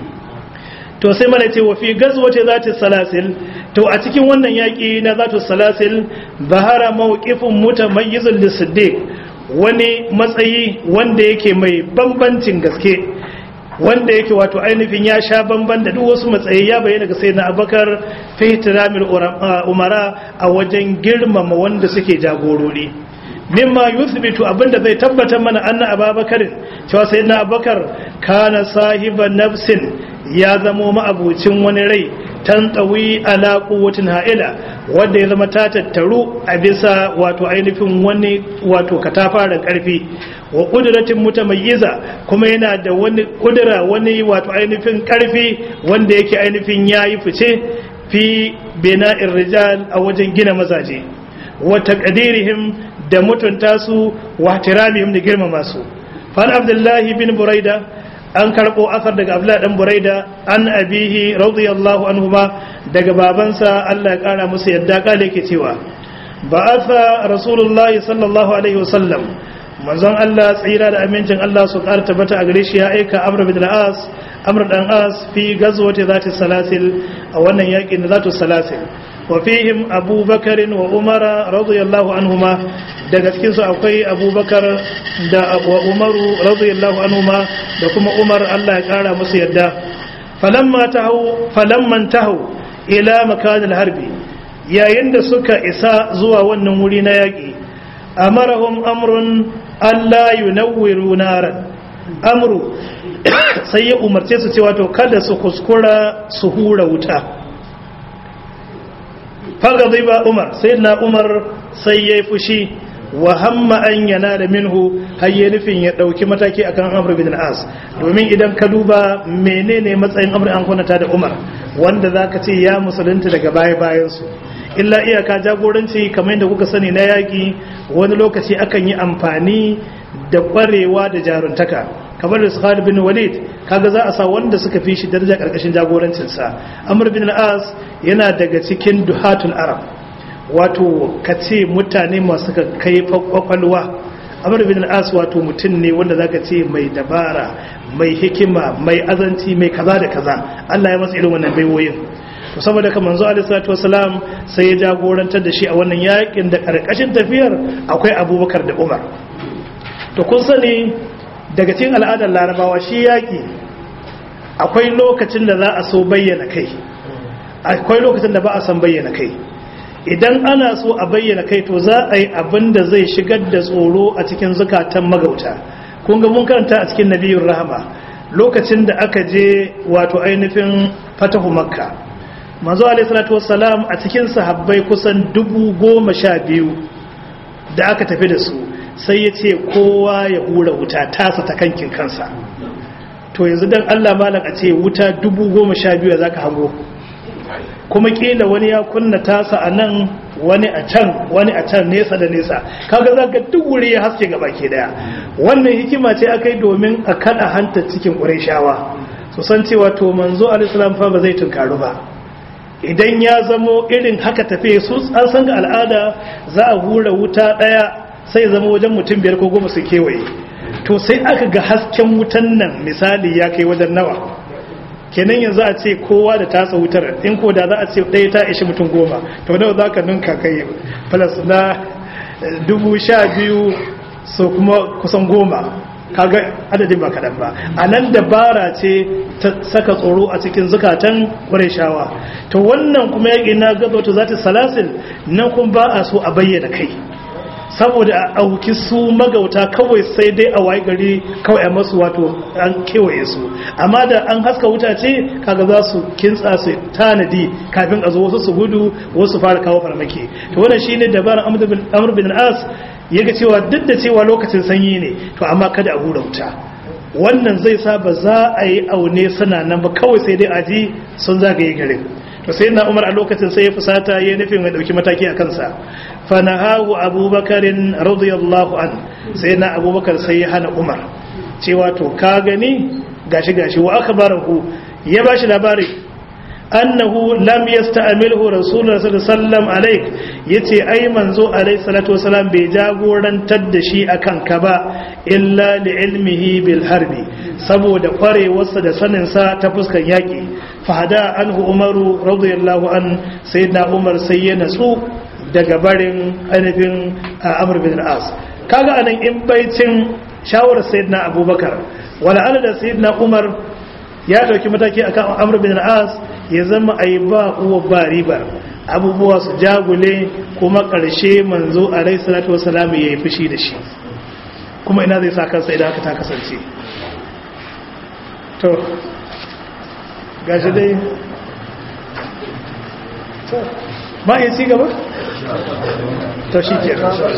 to sai mana ce wa fi gazwace zati salasil to a cikin wannan yaki na zatu salasil bahara mawqifun mutamayyizun lisiddiq wani matsayi wanda yake mai bambancin gaske wanda yake wato ainihin ya sha bamban da duk wasu matsayi ya bayyana ga sayyidina abubakar fi ihtiramil umara a wajen girmama wanda suke jagorori mimma yuthbitu abinda zai tabbatar mana anna ababakar cewa sayyidina abubakar kana sahiban nafsin ya zamo ma'abucin wani rai tantawi ala quwwatin ha'ila wanda ya zama ta tattaru a bisa wato ainihin wani wato katafaren karfi wa kudratin mutamayyiza kuma yana da wani kudura wani wato ainihin karfi wanda yake ainihin yayi fice fi bina'ir rijal a wajen gina mazaje wa taqdirihim da mutunta su wa tiramihim da girmama su fan abdullahi bin buraida an karbo asar daga abdullahi dan buraida an abihi radiyallahu anhu ba daga babansa Allah ya kara musu yadda kale yake cewa ba'atha rasulullahi sallallahu alaihi wasallam manzon Allah tsira da amincin Allah su ƙara tabbata a gare shi ya aika Amr bin al-As Amr dan As fi gazwati zati salasil a wannan yakin da zatu salasil wa fihim Abu Bakar wa Umar radiyallahu anhuma daga cikin su akwai Abu Bakar da wa Umar radiyallahu anhuma da kuma Umar Allah ya ƙara musu yadda falamma tahu falamman tahu ila makan al-harbi yayin da suka isa zuwa wannan wuri na yaki amarahum amrun Allah yunawwiru naran amru sai ya umarce su cewa to kada su kuskura su hura wuta fagadi ba umar sai na umar sai ya yi fushi wa hamma an yana da minhu har ya nufin ya ɗauki mataki akan amr bin as domin idan ka duba menene matsayin amr an kwanata da umar wanda za ka ce ya musulunta daga baya bayansu illa iyaka jagoranci kamar yadda kuka sani na yaƙi wani lokaci akan yi amfani da ƙwarewa da jaruntaka kamar da su bin walid kaga za a sa wanda suka fi shi daraja ƙarƙashin jagorancinsa amur bin al'as yana daga cikin duhatul arab wato ka ce mutane masu kai kwakwalwa amur bin al'as wato mutum ne wanda zaka ce mai dabara mai hikima mai azanci mai kaza da kaza allah ya matsa irin wannan baiwoyin to saboda ka manzo alaihi salatu wasalam sai ya jagorantar da shi a wannan yakin da karkashin tafiyar akwai abubakar da umar to kun sani daga cikin al'adar larabawa shi yaki akwai lokacin da za a so bayyana kai akwai lokacin da ba a san bayyana kai idan ana so a bayyana kai to za a yi abin da zai shigar da tsoro a cikin zukatan magauta kun ga mun karanta a cikin nabiyun rahama lokacin da aka je wato ainihin fatahu makka manzo alaihi salatu wassalam a cikin sahabbai kusan dubu goma sha biyu da aka tafi da su sai ya ce kowa ya hura wuta tasa ta kankin kansa to yanzu dan Allah malam a ce wuta dubu goma sha biyu za ka hango kuma kila wani ya kunna tasa a nan wani a can wani a can nesa da nesa kaga za ka duk wuri ya haske gaba ke daya wannan hikima ce aka yi domin a kada hanta cikin ƙurai su san cewa to manzo alaihi fa ba zai tunkaru ba idan ya zamo irin haka tafe su an san ga al'ada za a hura wuta daya sai zama wajen mutum biyar ko goma su kewaye to sai aka ga hasken wutan nan misali ya kai wajen nawa kenan yanzu a ce kowa da tasa wutar in ko da za a ce ɗaya ta ishi mutum goma to nawa za ka ninka kai plus na dubu sha biyu so kuma kusan goma kaga adadin ba kaɗan ba a nan dabara ce ta saka tsoro a cikin zukatan ƙwarishawa to wannan kuma yaƙi na gazo za ta salasil nan kuma ba a so a bayyana kai saboda a auki su magauta kawai sai dai a waye gari kawai a masu wato an kewaye su amma da an haska wuta ce kaga za su kintsa su tanadi kafin a zo wasu su gudu wasu fara kawo farmaki to wannan shine dabarar amr bin as yaga cewa duk da cewa lokacin sanyi ne to amma kada a hura wuta wannan zai sa ba za a yi aune suna nan ba kawai sai dai aji sun zagaye garin to sai na umar a lokacin sai ya fusata ya nufin mai dauki mataki a kansa fanahahu abubakarin radiyallahu an sai na abubakar sai ya hana umar cewa to ka gani gashi gashi wa akhbarahu ya bashi labari annahu lam yasta'milhu rasulullah sallallahu alaihi wasallam alaik yace ai manzo alaihi salatu wasallam bai jagorantar da shi akan ka ba illa li ilmihi bil harbi saboda kwarewarsa da sanin sa ta fuskan yaki fahada anhu umaru radiyallahu an sayyidina umar sai ya natsu daga barin ainihin amr bin as kaga anan in baicin shawarar sayyidina abubakar wala ala da sayyidina umar ya dauki mataki akan amr bin as ya zama ai ba uwa ba riba abubuwa su jagule kuma karshe manzo alaihi salatu wasalam yayi fushi da shi kuma ina zai sa kansa idan haka ta kasance to gashi dai ba ya ci gaba? to shi ke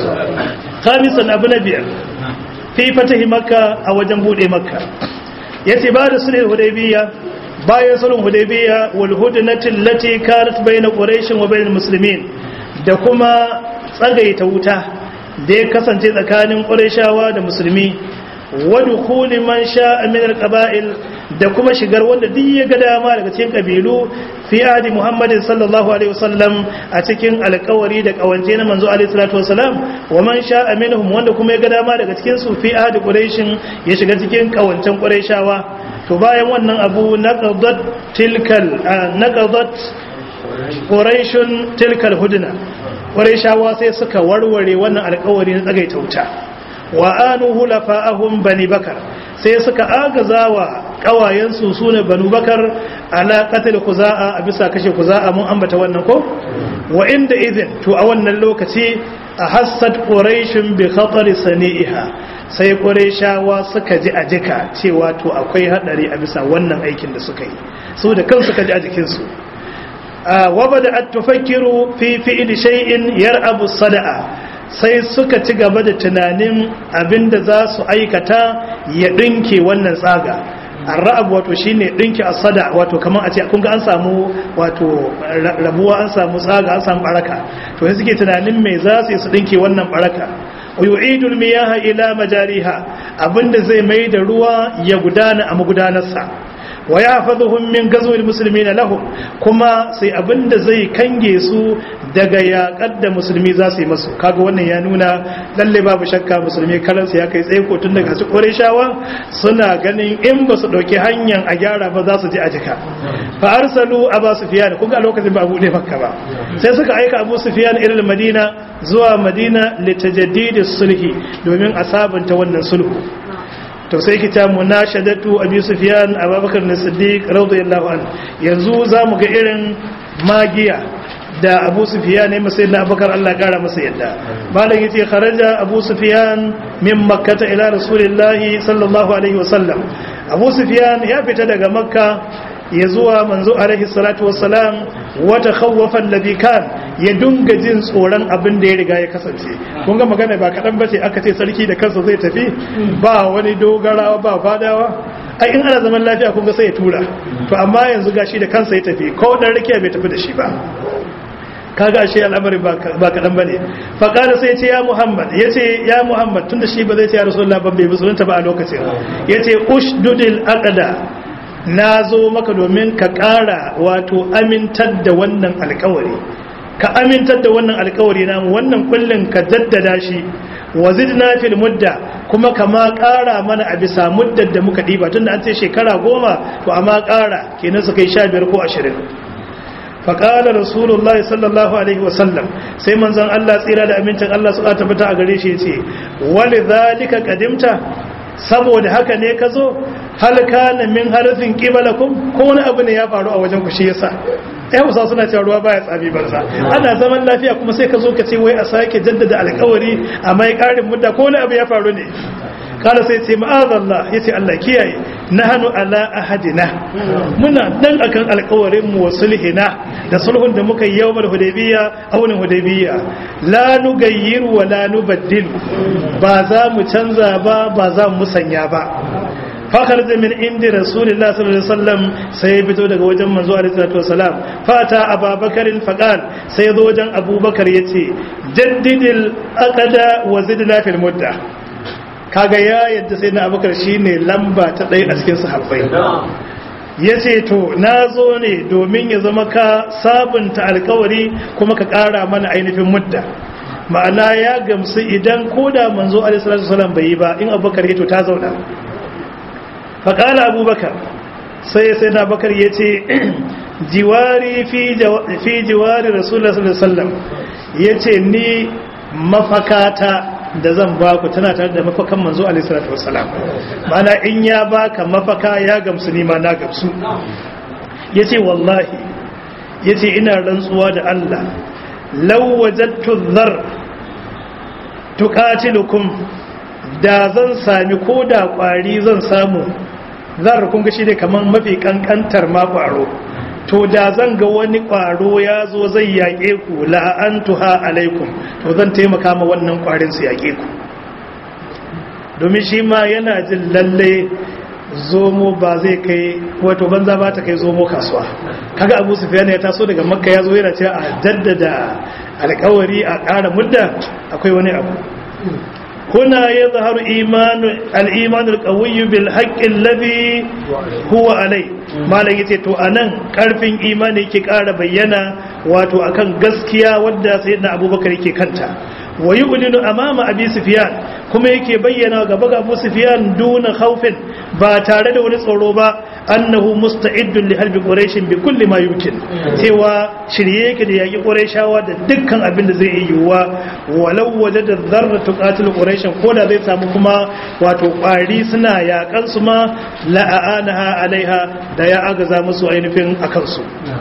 khamisan abu na biyar fi fatahi makka a wajen bude makka ya ce ba da sulhul hudaybiya bayan sulhul hudaybiya wal hudnatin lati kanat bayna quraish wa bainal muslimin da kuma tsagaita wuta da ya kasance tsakanin qurayshawa da musulmi wa dukhuli man sha'a min al-qaba'il da kuma shigar wanda duk ya ga dama daga cikin kabilu fi adi muhammadin sallallahu alaihi wasallam a cikin alkawari da kawance na manzo alaihi salatu wasalam wa man sha'a minhum wanda kuma ya ga dama daga cikin su fi adi quraishin ya shiga cikin kawancen quraishawa to bayan wannan abu naqadat tilkal naqadat quraishun tilkal hudna quraishawa sai suka warware wannan alkawari na tsagaita wuta wa anu hulafa'ahum bani bakar sai suka agazawa kawayensu su ne banu bakar ala katil kuza'a a bisa kashe kuza'a mun ambata wannan ko wa inda izin to a wannan lokaci a hassad quraishun bi khatar sani'iha sai quraishawa suka ji a jika cewa to akwai hadari a bisa wannan aikin da suka yi su da kansu suka ji a jikin su wa bada at-tufakkiru fi fi'li shay'in yar'abu sada'a sai suka ci gaba da tunanin abinda za su aikata ya ɗinke wannan tsaga arra'ab wato shine ɗinke asada wato kamar a ce kun ga an samu wato rabuwa an samu tsaga an samu baraka to sai suke tunanin me za su yi su ɗinke wannan baraka yu'idul miyaha ila majariha abinda zai mai da ruwa ya gudana a magudanarsa wa ya fazuhun min gazuwar musulmi na lahum kuma sai abinda zai kange su daga yaƙar da musulmi za su yi masu kaga wannan ya nuna lalle babu shakka musulmi karansu ya kai tsaye ko tun daga su shawa suna ganin in ba su ɗauki hanyar a gyara ba za su ji a jika fa arsalu aba sufyan kun ga lokacin ba abu ne makka ba sai suka aika abu sufyan irin madina zuwa madina litajaddid sulhi domin a sabunta wannan sulhu to sai kita munashadatu abi sufyan abubakar na siddiq radiyallahu anhu yanzu zamu ga irin magiya da abu sufyan ne masai na abubakar Allah kara masa yadda malam yace kharaja abu sufyan min makkah ila rasulillahi sallallahu alaihi wasallam abu sufyan ya fita daga makka ya zuwa manzo alaihi salatu wassalam wata khawwafan ladhi kan ya dunga jin tsoron abin da ya riga ya kasance kun ga magana ba kadan bace aka ce sarki da kansa zai tafi ba wani dogarawa ba fadawa ai in ana zaman lafiya kun ga sai ya tura to amma yanzu gashi da kansa ya tafi ko dan rakiya bai tafi da shi ba kaga ashe al'amari ba kaɗan ba ne faƙada sai ce ya muhammad ya ce ya muhammad tun da shi ba zai ce ya rasulullah ban bai musulunta ba a lokacin ya ce ushdudil aqda na zo maka domin ka ƙara wato amintar da wannan alkawari ka amintar da wannan alkawari namu wannan kullum ka jaddada shi wa zidna fil mudda kuma kama ƙara mana a bisa muddar da muka ɗiba tunda an ce shekara goma to amma ƙara kenan su kai sha biyar ko ashirin faƙala rasulullahi sallallahu alaihi wasallam sai manzon Allah tsira da amincin Allah su tabbata a gare shi ce wali zalika kadimta saboda haka ne ka zo halka na min harfin kibalakum ko wani abu ne ya faru a wajen ku shi yasa ya musa suna cewa ruwa baya tsabi banza ana zaman lafiya kuma sai ka zo ka ce wai a sake jaddada alkawari a mai karin mudda ko wani abu ya faru ne kala sai ce ma'azallah ya ce Allah kiyaye na hannu ala ahadina muna nan akan alkawarin mu sulhina da sulhun da muka yi yawmal hudaybiya a wurin hudaybiya la nugayyiru wa la nubaddil ba za mu canza ba ba za mu musanya ba fakar da min indi rasulullah sallallahu alaihi wasallam sai ya fito daga wajen manzo alaihi salatu wasalam fata ababakarin faqal sai ya zo wajen abubakar yace jaddidil aqada wa zidna fil mudda kaga ya yadda sai na abubakar shine lamba ta ɗaya a cikin sahabbai ya ce to na zo ne domin ya zama ka sabunta alkawari kuma ka ƙara mana ainihin mudda ma'ana ya gamsu idan ko da manzo alisalatu salam bai yi ba in abubakar ya to ta zauna faƙala abubakar sai sai na bakar ya ce jiwari fi jiwari rasulullah sallallahu alaihi wasallam ya ce ni mafakata da zan ba ku tana tare da mafakan manzo alaihi salatu wassalam mana in ya baka mafaka ya gamsu ni ma na gamsu yace wallahi yace ina rantsuwa da Allah law wajadtu dhar tuqatilukum da zan sami koda kwari zan samu zar kun ga shi ne kaman mafi kankantar ma kwaro to da zan ga wani ƙwaro ya zo zai yaƙe ku la'antuha alaikum to zan taimaka ma wannan ƙwarin su yaƙe ku domin shi ma yana jin lalle zomo ba zai kai wato banza ba ta kai zomo kasuwa kaga abu sufyan ya taso daga makka ya zo yana cewa a jaddada alƙawari a ƙara mudda akwai wani abu هنا يظهر إيمان الإيمان القوي بالحق الذي هو عليه ما لقيت تو أنا كارفين إيماني كي قال بينا واتو أكن قسكيا ودى سيدنا أبو بكر كي كنتا ويؤلن أمام أبي سفيان كما يكي بينا قبق أبو سفيان دون خوف باتارد ونصروبا أنه مستعد لحلب قريش بكل ما يمكن سوى شريك دي يجي قريشا ودكا أبن زي يوا ولو وجد الذرة تقاتل قريشا كودا زي سامكما وتقاري سنا يا كنسما لأآنها عليها دا يا أغزا مسو أينفين أكنسو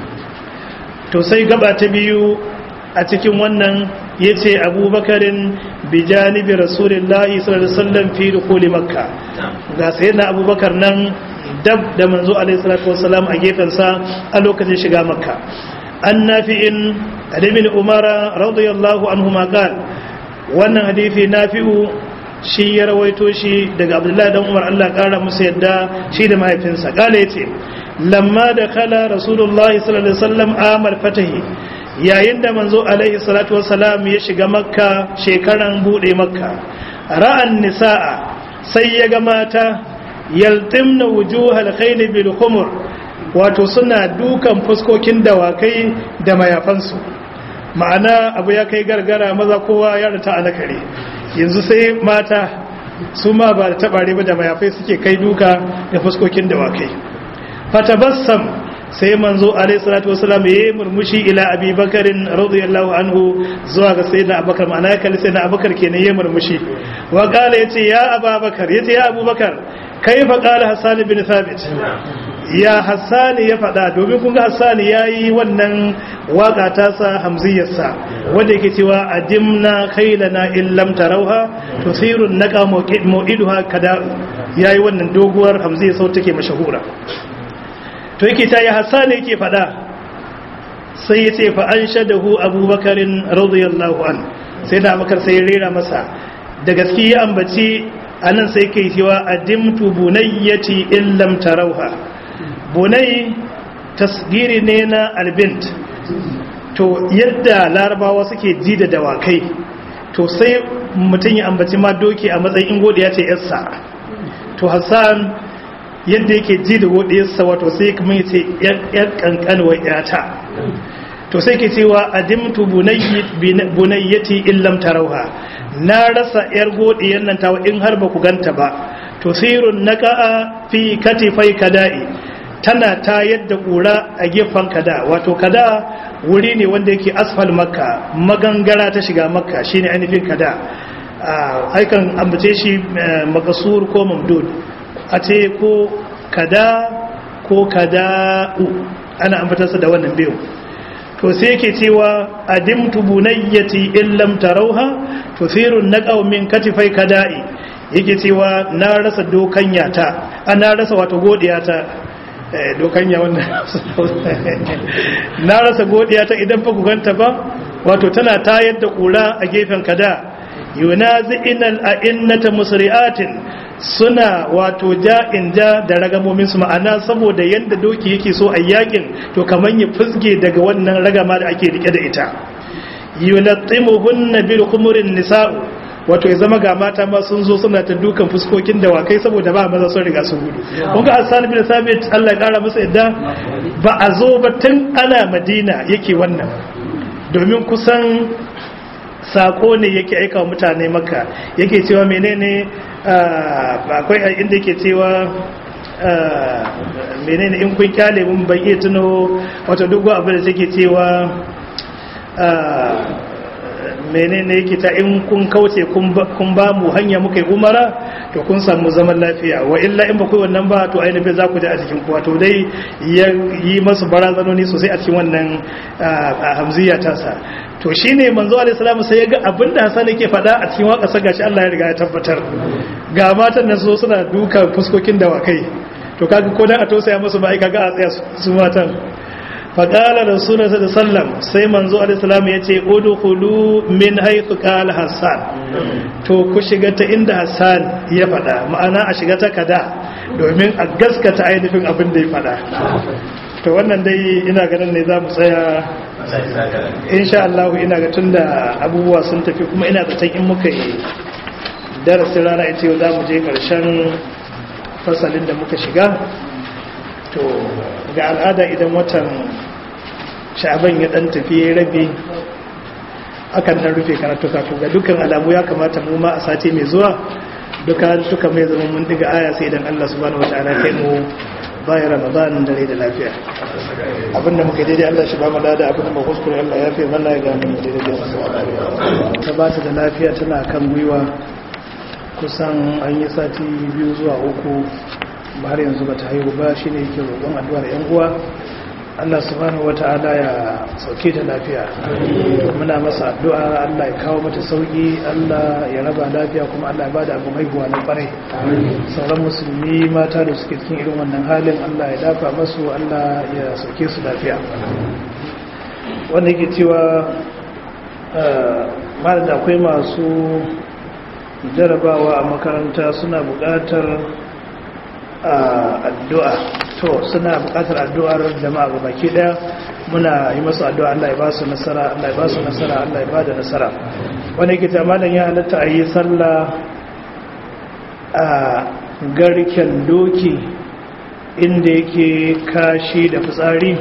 to sai gaba ta biyu a cikin wannan ya ce abubakarin bijanibi rasulullahi sallallahu alaihi wasallam fi dukuli makka ga sai na abubakar nan dab da manzo alaihi salatu wasallam a gefensa a lokacin shiga makka an nafi'in ibn umara radiyallahu anhu ma qal wannan hadisi nafi'u shi ya rawaito shi daga abdullahi dan umar Allah kara musu yadda shi da mahaifinsa kala yace lamma da kala rasulullahi sallallahu alaihi wasallam amal fatahi yayin da manzo alaihi salatu wasalam ya shiga makka shekaran bude makka ra'an nisaa sai ya ga mata yaltimna wujuhal khayl bil khumur wato suna dukan fuskokin dawakai da mayafansu ma'ana abu ya kai gargara maza kowa ya rata a nakare yanzu sai mata su ma ba da tabare ba da mayafai suke kai duka da fuskokin dawakai fatabassam sai manzo alayhi salatu wasalam yayi murmushi ila abi bakarin radiyallahu anhu zuwa ga sayyidina abubakar ma'ana ya kalli sayyidina abubakar kenan yayi murmushi wa qala yace ya abubakar yace ya abubakar kaifa qala hasan bin thabit ya hassan ya faɗa domin kun ga hassan yayi wannan waka ta sa hamziyarsa wanda yake cewa adimna khailana in lam tarauha tusiru naqa mu'iduha kada yayi wannan doguwar hamziyar sau take mashahura to yake ta yi hassan yake fada sai ya ce fa an shadahu abubakarin radiyallahu an sai da abubakar sai ya rera masa da gaske ya ambaci anan sai kai cewa adimtu bunayyati in lam tarauha bunai tasgiri ne na albint to yadda larabawa suke ji da dawakai to sai mutum ya ambaci ma doki a matsayin ingodi ya ce yarsa to hassan yadda yake ji da godiyarsa wato sai kuma ya ce yar kankanwar yata to sai ke cewa adimtu bunayyati illam tarauha na rasa yar godiyar nan tawa in har ba ku ganta ba to sirun naqa'a fi katifai kada'i tana ta yadda kura a gefen kada wato kada wuri ne wanda yake asfal makka magangara ta shiga makka shine ainihin kada aikan ambace shi makasur ko mamdud a ce ko kada ko kada'u ana ambatarsa da wannan biyu to sai yake cewa adimtu bunayyati in lam tarawha tuthiru naqaw min katifai kada'i yake cewa na rasa dokanya ta ana rasa wato godiya ta dokanya wannan na rasa godiya ta idan fa ku ganta ba wato tana tayar da kura a gefen kada yunazi'inal a'innata musri'atin suna wato ja'in ja da ragamomin su ma'ana saboda yanda doki yake so a yakin to kaman ya fusge daga wannan ragama da ake rike da ita yulatimuhunna bil khumurin nisa'u wato ya zama ga mata ma sun zo suna ta dukan fuskokin dawakai saboda ba maza sun riga sun gudu kun ga Hassan bin Sabit Allah ya kara masa yadda ba a zo ba tun ana Madina yake wannan domin kusan sako ne yake aika wa mutane maka yake cewa menene akwai inda yake cewa menene in kun kyale mun bai iya tuno wato duk abin da take cewa menene yake ta in kun kauce kun ba mu hanya muka yi umara to kun samu zaman lafiya wa illa in ba ku wannan ba to ainihin za ku ji a cikin kuwa to dai ya yi masu barazanoni sosai a cikin wannan hamziya tasa to shine manzo alaihi salamu sai ya ga abinda Hassan yake faɗa a cikin waka saka shi Allah ya riga ya tabbatar ga matan nan so suna duka fuskokin dawakai to kaga ko dan a tausaya musu ba ai kaga a tsaya su matan faƙala da suna da sallam sai manzo alisalam ya ce udkhulu min haythu qala hassan to ku shiga ta inda hassan ya faɗa ma'ana a shiga ta kada domin a gaskata ainihin abin da ya faɗa to wannan dai ina ganin ne za mu tsaya insha Allah ina ga tunda abubuwa sun tafi kuma ina zaton in muka yi darasin rana ita yau za mu je ƙarshen fasalin da muka shiga to ga al'ada idan watan sha'aban ya dan tafi ya rabe akan dan rufe karatuka to ga dukkan alamu ya kamata mu ma a sati mai zuwa duka duka mai zama mun diga aya sai idan Allah subhanahu wataala kai mu bayan ramadan da rai da lafiya abinda muka daidai Allah shi ba mu da abinda mu kuskure Allah ya fi mana ya ga mu daidai ta ba ta da lafiya tana kan gwiwa kusan an yi sati biyu zuwa uku har yanzu ba ta haihu ba shi ne yake roƙon addu'ar 'yan uwa Allah subhanahu wata'ala ya sauke ta lafiya muna masa addu'a Allah ya kawo mata sauki Allah ya raba lafiya kuma Allah ya bada abu haihuwa na kwarai sauran musulmi mata da suke cikin irin wannan halin Allah ya dafa masu Allah ya sauke su lafiya wanda yake cewa malam da akwai masu jarabawa a makaranta suna buƙatar addu'a to suna bukatar addu'ar jama'a ga baki daya muna yi masu addu'a Allah ya ba su nasara Allah ya ba su nasara Allah ya ba da nasara wani yake tamanin ya halatta a yi sallah a garken doki inda yake kashi da fitsari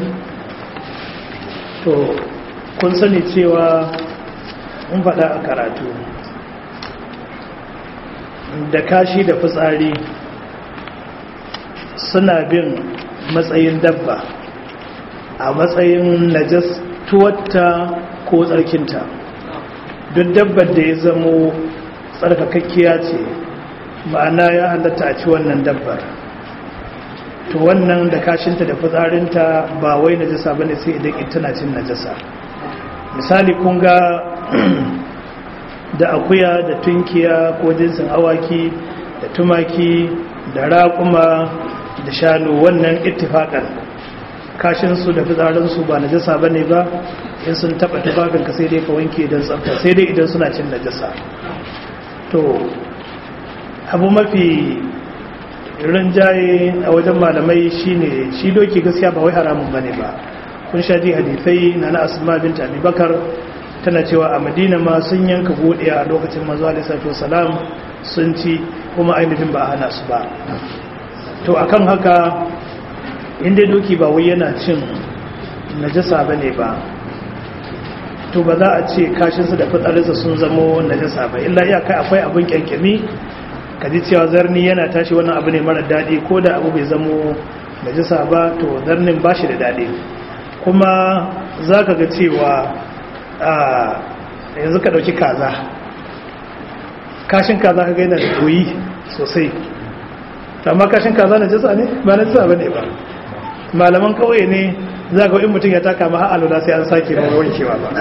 to kun sani cewa mun faɗa a karatu da kashi da fitsari suna bin matsayin dabba a matsayin najas tuwatta ko tsarkinta duk dabbar da ya zamo tsarkakakkiya ce ma'ana ya halatta a ci wannan dabbar to wannan da kashinta da fitsarinta ba wai najasa ba ne sai idan ita na cin najasa misali kun ga da akuya da tunkiya ko jinsin awaki da tumaki da raƙuma da shanu wannan ittifaƙan kashinsu da fitsarinsu ba najasa ba ne ba in sun taɓa tufafinka sai dai ka wanke don tsafta sai dai idan suna cin najasa to abu mafi rinjaye a wajen malamai shine shi doki gaskiya ba wai haramun ba ne ba kun sha ji hadithai na na asma binta abubakar tana cewa a madina ma sun yanka godiya a lokacin mazu alisatu salam sun ci kuma ainihin ba a hana su ba to akan haka inda doki ba wai yana cin najasa ba ne ba to ba za a ce kashinsa da fitsarinsa sun zamo najasa ba illa iyaka akwai abin kyankyami ka ji cewa zarni yana tashi wannan abu ne mara daɗi ko da abu bai zamo najasa ba to zarnin ba shi da daɗi kuma za ka ga cewa yanzu ka ɗauki kaza kashin kaza ka gaina da doyi sosai amma kashin kaza na jasa ne ba na jasa ba ne ba malaman kawai ne za ga in mutum ya taka ma alula sai an sake ba wankewa ba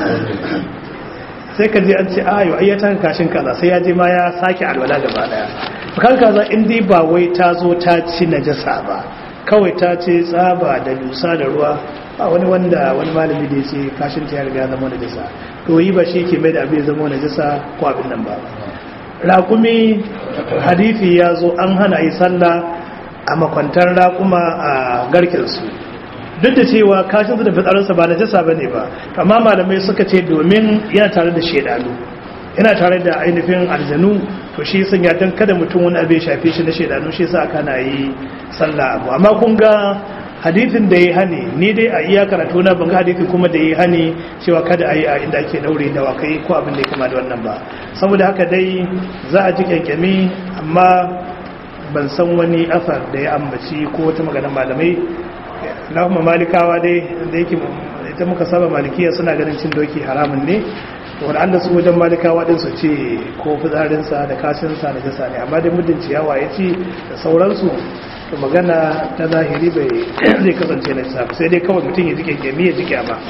sai ka je an ce ayo ai ya taka kashin kaza sai ya je ma ya sake alwala gaba daya kan kaza in dai ba wai ta zo ta ci najasa ba kawai ta ce tsaba da dusa da ruwa ba wani wanda wani malami da ya ce kashin ta ya riga zama najasa to yi ba shi ke mai da abin zama najasa ko abin nan ba raƙumi hadithi ya zo an hana yi sallah a makwantar raƙuma a garkinsu duk da cewa kashinsu da fitsarinsa ba najasa ba ne ba amma malamai suka ce domin yana tare da shaidanu yana tare da ainihin aljanu to shi sun ya don kada mutum wani abin shafe shi na shaidanu shi sa aka na yi sallah abu amma kun ga hadithin da ya hani ni dai a iya karatu na ban ga hadithin kuma da ya hani cewa kada a yi a inda ake daure da wakai ko abin da ya kama da wannan ba saboda haka dai za a ji kyankyami amma ban san wani asar da ya ambaci ko wata maganar malamai na kuma malikawa dai da yake ita muka saba malikiya suna ganin cin doki haramun ne wanda su wajen malikawa din su ce ko fitsarinsa da kashinsa da jasa ne amma dai muddin ciyawa ya ci da sauransu to magana ta zahiri bai zai kasance na safi sai dai kawai mutum ya jike gemi ya jike ba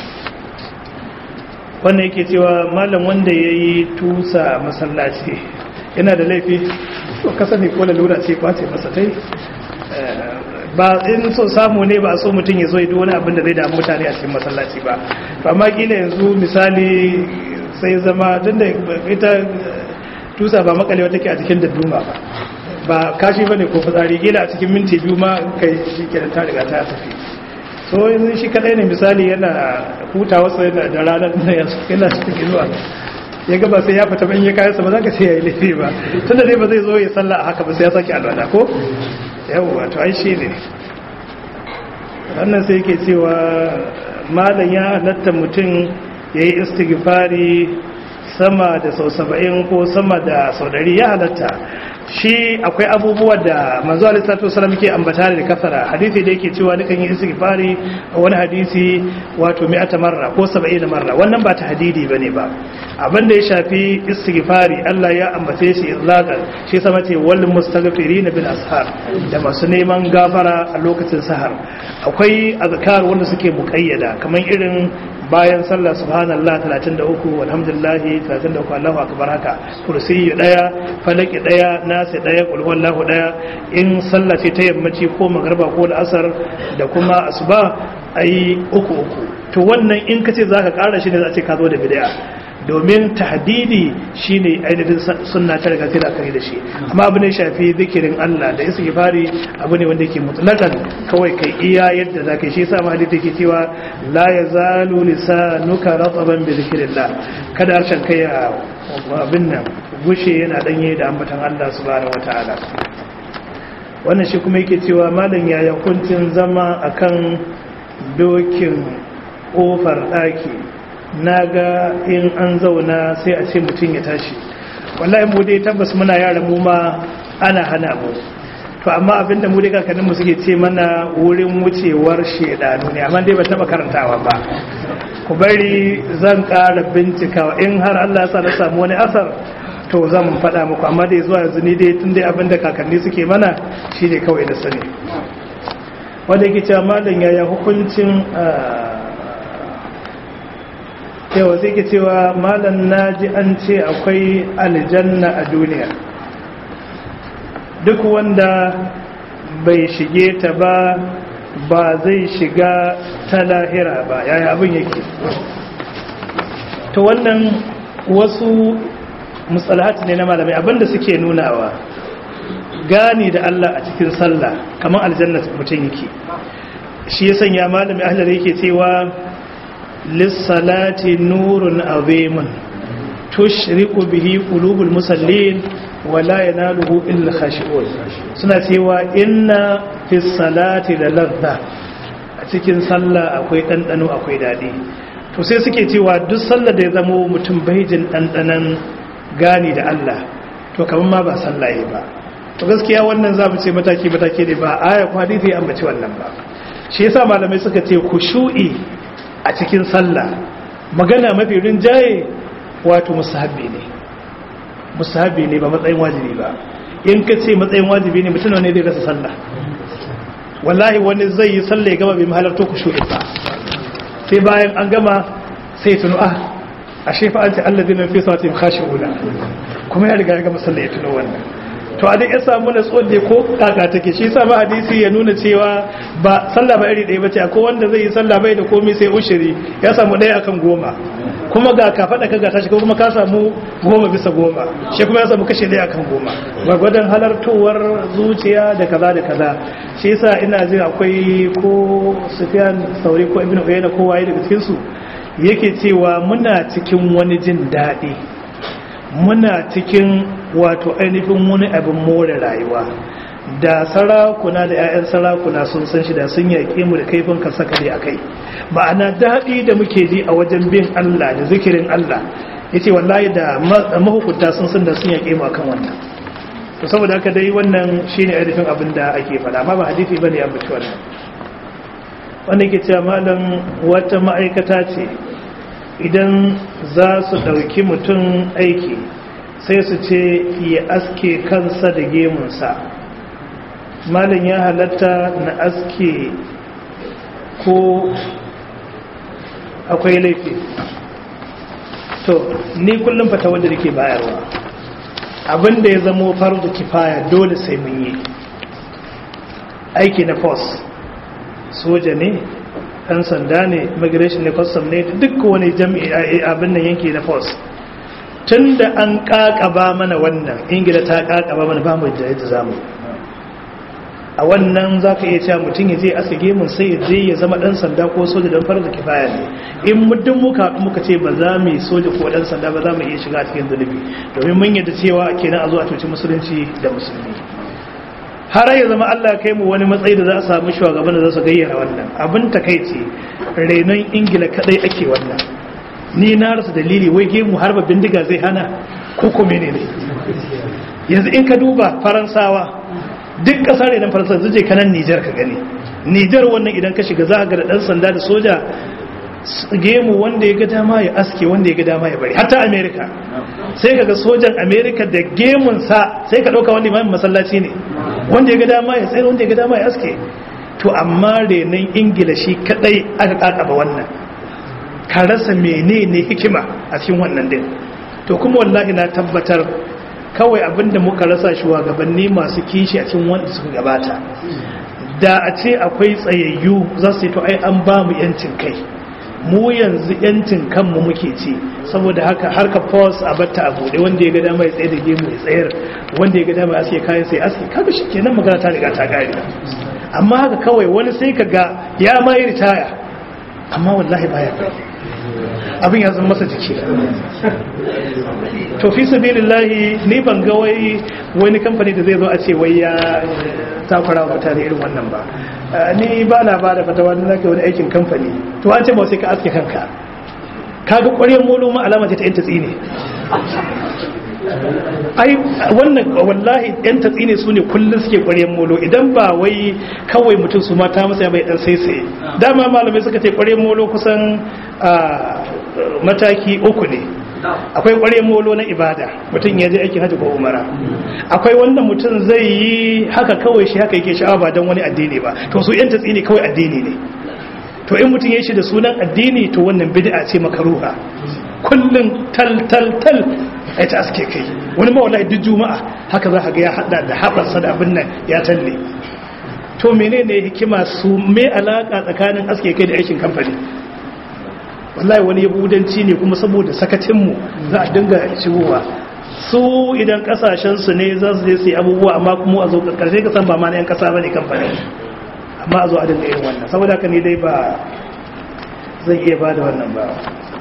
wannan yake cewa malam wanda ya yi tusa masallaci yana da laifi to kasa ne ko lalura ce kwace masa tai ba in so samu ne ba so mutum ya zo yi wani abin da zai damu mutane a cikin masallaci ba to amma kila yanzu misali sai zama tun da ita tusa ba makalewa take a cikin dadduma ba ba kashi bane ko fitsari gila a cikin minti biyu ma kai shi ke ta riga ta tafi so yanzu shi kadai ne misali yana huta wasu da ranar da yana cikin zuwa ya gaba sai ya fita ban ya kayan sa ba za ka sai ya yi laifi ba tun da dai ba zai zo ya salla a haka ba sai ya sake alwala ko yawwa to ai shi ne wannan sai yake cewa malam ya halatta mutum ya yi istighfari sama da sau saba'in ko sama da sau dari ya halatta shi akwai abubuwa da manzo alisatu wasallam ke ambata da kasara hadisi da yake cewa dukan yi istighfari a wani hadisi wato mi'ata marra ko saba'ina marra wannan ba ta hadidi bane ba abin da ya shafi istighfari Allah ya ambace shi izlaqan shi sama ce wal mustaghfirin bil ashar da masu neman gafara a lokacin sahar akwai azkar wanda suke muqayyada kamar irin bayan sallah subhanallah 33 walhamdulillah 33 Allahu akbar haka kursiyi daya falaki daya nasi daya qul huwallahu daya in sallah ce ta yammaci ko magriba ko asar da kuma asuba ayi uku uku to wannan in kace zaka kara shi ne za a ce ka zo da bid'a domin tahdidi shine ainihin sunna ta riga sai da aka yi da shi amma abu ne shafi zikirin Allah da istighfari abu ne wanda yake mutlaqan kawai kai iya yadda zaka shi yasa ma hadisi yake cewa la yazalu lisanuka rataban bi zikrillah kada harshen kai abin nan gushe yana danye da ambatan Allah subhanahu wataala wannan shi kuma yake cewa malam yaya hukuncin zama akan dokin kofar daki na ga in an zauna sai a ce mutum ya tashi wallahi mu dai tabbas muna yara mu ma ana hana mu to amma abinda mu dai kakannin mu suke ce mana wurin wucewar shedanu ne amma dai ba taba karantawa ba ku bari zan ƙara bincikawa in har Allah ya sa na samu wani asar to zan faɗa muku amma dai zuwa yanzu ni dai tun dai abinda kakanni suke mana shine kawai da sani wanda yake cewa malam yaya hukuncin yawa sai ke cewa malam na ji an ce akwai aljanna a duniya duk wanda bai shige ta ba ba zai shiga ta lahira ba yaya abin yake to wannan wasu musalahat ne na malamai abinda suke nunawa gani da Allah a cikin sallah kamar aljanna mutum yake shi ya sanya malami ahlar yake cewa lissalati nurun azimun tushriku bihi qulubul musallin wala yanaluhu illa khashi'un suna cewa inna fis salati la ladha a cikin sallah akwai dandano akwai dadi to sai suke cewa duk sallar da ya zama mutum bai jin dandanan gani da Allah to kaman ma ba sallah ba to gaskiya wannan zamu ce mataki mataki ne ba aya ko hadisi an bace wannan ba shi yasa malamai suka ce khushu'i a cikin sallah magana mafi rinjaye wato musahabi ne musahabi ne ba matsayin wajibi ba in ka ce matsayin wajibi ne mutum ne zai rasa sallah wallahi wani zai yi sallah ya gama bai mahalarta ku shuɗe ba sai bayan an gama sai tuno ah a shefa an ce allah zinan fi sautin kashi ula kuma ya riga ya gama sallah ya tuno wannan to a dai ya samu na tsohon ko kaka take shi sama hadisi ya nuna cewa ba sallah ba iri ɗaya ba ce akwai wanda zai yi sallah bai da komai sai ushiri ya samu ɗaya akan goma kuma ga ka faɗa kaga tashi kuma ka samu goma bisa goma shi kuma ya samu kashe ɗaya akan goma gwagwadon halartowar zuciya da kaza da kaza shi yasa ina jin akwai ko sufiyan sauri ko ibn uyayna ko waye daga cikin su yake cewa muna cikin wani jin daɗi muna cikin wato ainihin wani abin more rayuwa da sarakuna da 'ya'yan sarakuna sun san shi da sun yaƙe mu da kaifin kasakare a kai ma'ana daɗi da muke ji a wajen bin Allah da zikirin Allah ya ce wallahi da mahukunta sun san da sun yaƙe mu akan wannan to saboda haka dai wannan shi ne ainihin abin da ake faɗa amma ba hadisi ba ne a mutu wannan wanda ke cewa malam wata ma'aikata ce idan za su ɗauki mutum aiki sai su ce ya aske kansa da gemunsa malin ya halatta na aske ko akwai laifi to ni kullum fata wanda da ke bayarwa abinda ya zamo farzu kifaya dole sai mun yi aiki na force soja ne ɗan sanda ne immigration ne custom ne duk wani jami'i abin nan yanki na force tun da an ƙaƙaba mana wannan ingila ta ƙaƙaba mana ba mu da yadda zamu a wannan za ka iya cewa mutum ya je asa gemun sai ya je ya zama ɗan sanda ko soja don farar da kifaya ne in muddin muka muka ce ba za mu yi soja ko ɗan sanda ba za mu iya shiga cikin zunubi domin mun yadda cewa kenan a zo a cuci musulunci da musulmi har ya zama Allah kai mu wani matsayi da za a samu shugaban da za su gayyara wannan abin takaici renon ingila kadai ake wannan ni na rasa dalili wai gemu har ba bindiga zai hana ko kuma ne ne yanzu in ka duba faransawa duk kasar renon faransa zai je kanan nijar ka gani nijar wannan idan ka shiga za ga da dan sanda da soja gemu wanda ya ga dama ya aske wanda ya ga dama ya bari hatta america sai kaga sojan america da gemunsa sai ka dauka wanda imamin masallaci ne wanda ya ga dama ya tsaye wanda ya ga dama ya aske to amma renon ingila shi kadai aka kakaba wannan ka rasa menene hikima a cikin wannan din to kuma wallahi na tabbatar kawai abinda muka rasa shugabanni masu kishi a cikin wanda suka gabata da a ce akwai tsayayyu za su yi to ai an ba mu yancin kai mu yanzu yancin kanmu muke ci saboda haka harka force a batta a bude wanda ya ga dama ya tsaye da gemu ya tsayar wanda ya ga dama ya aske kayan sai aske kaga shi kenan magana ta riga ta gari amma haka kawai wani sai ka ga ya ma yi ritaya amma wallahi baya kai abin ya zama masa jiki to fi sabilillahi ni ban ga wai wani kamfani da zai zo a ce wai ya takura wa mutane irin wannan ba ni ba na ba da fatawa na zaka wani aikin kamfani to an ce ba sai ka aske kanka kaga ƙwaryen molo ma alama ce ta yan tatsi ne ai wannan wallahi yan tatsi ne su ne kullum suke ƙwaryen molo idan ba wai kawai mutum su mata masa ya bai dan sai sai dama malamai suka ce ƙwaryen molo kusan mataki uku ne akwai ƙwaryen molo na ibada mutum ya je aikin hajji ko umara akwai wanda mutum zai yi haka kawai shi haka yake sha'awa ba don wani addini ba to su yan tatsi ne kawai addini ne to in mutum ya shi da sunan addini to wannan bid'a ce makaruha kullum tal tal tal ai ta aske kai wani ma wallahi duk juma'a haka za ka ga ya hada da haɓarsa da abin nan ya talle to menene hikima su me alaka tsakanin aske kai da aikin kamfani wallahi wani yahudanci ne kuma saboda sakacinmu za a dinga shigowa su idan kasashensu ne za su je su yi abubuwa amma kuma a zo karshe ka san ba ma na yan kasa bane kamfani amma a zo a dinga irin wannan saboda haka ne dai ba zan iya ba da wannan ba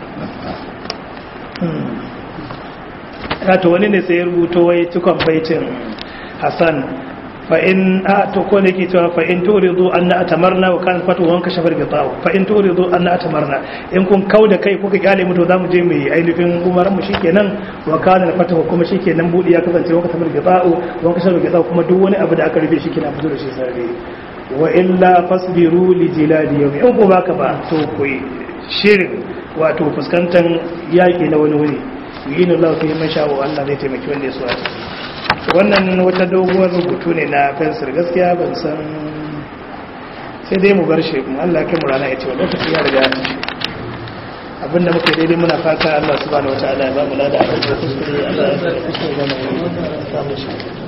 to wani ne sai ya rubuto wai cikon baitin hassan fa'in a to ko ne ke cewa fa'in turidu an na atamarna wa kan fatu wanka shafar gitawo fa'in turidu an na atamarna in kun kau da kai kuka kyale mutu za mu je mai ainihin umaran mu shikenan wa kana da fatawa kuma shikenan budi ya kasance wanka shafar gitawo wanka shafar gitawo kuma duk wani abu da aka rufe shi kina fito da shi sarari wa illa fasbiru li jiladi yawmi in ko baka ba to ku shirin wato fuskantar yaki na wani wuri yi na lafi man sha'o Allah zai taimaki wanda ya so a ciki wannan wata doguwar rubutu ne na fensir gaskiya ban san sai dai mu bar shi kuma Allah kai mu rana ya ce wa lokaci ya riga ya ci abinda muke daidai muna fata Allah subhanahu wataala ya ba mu lada a cikin kuskure Allah ya kuskure da mu samu shi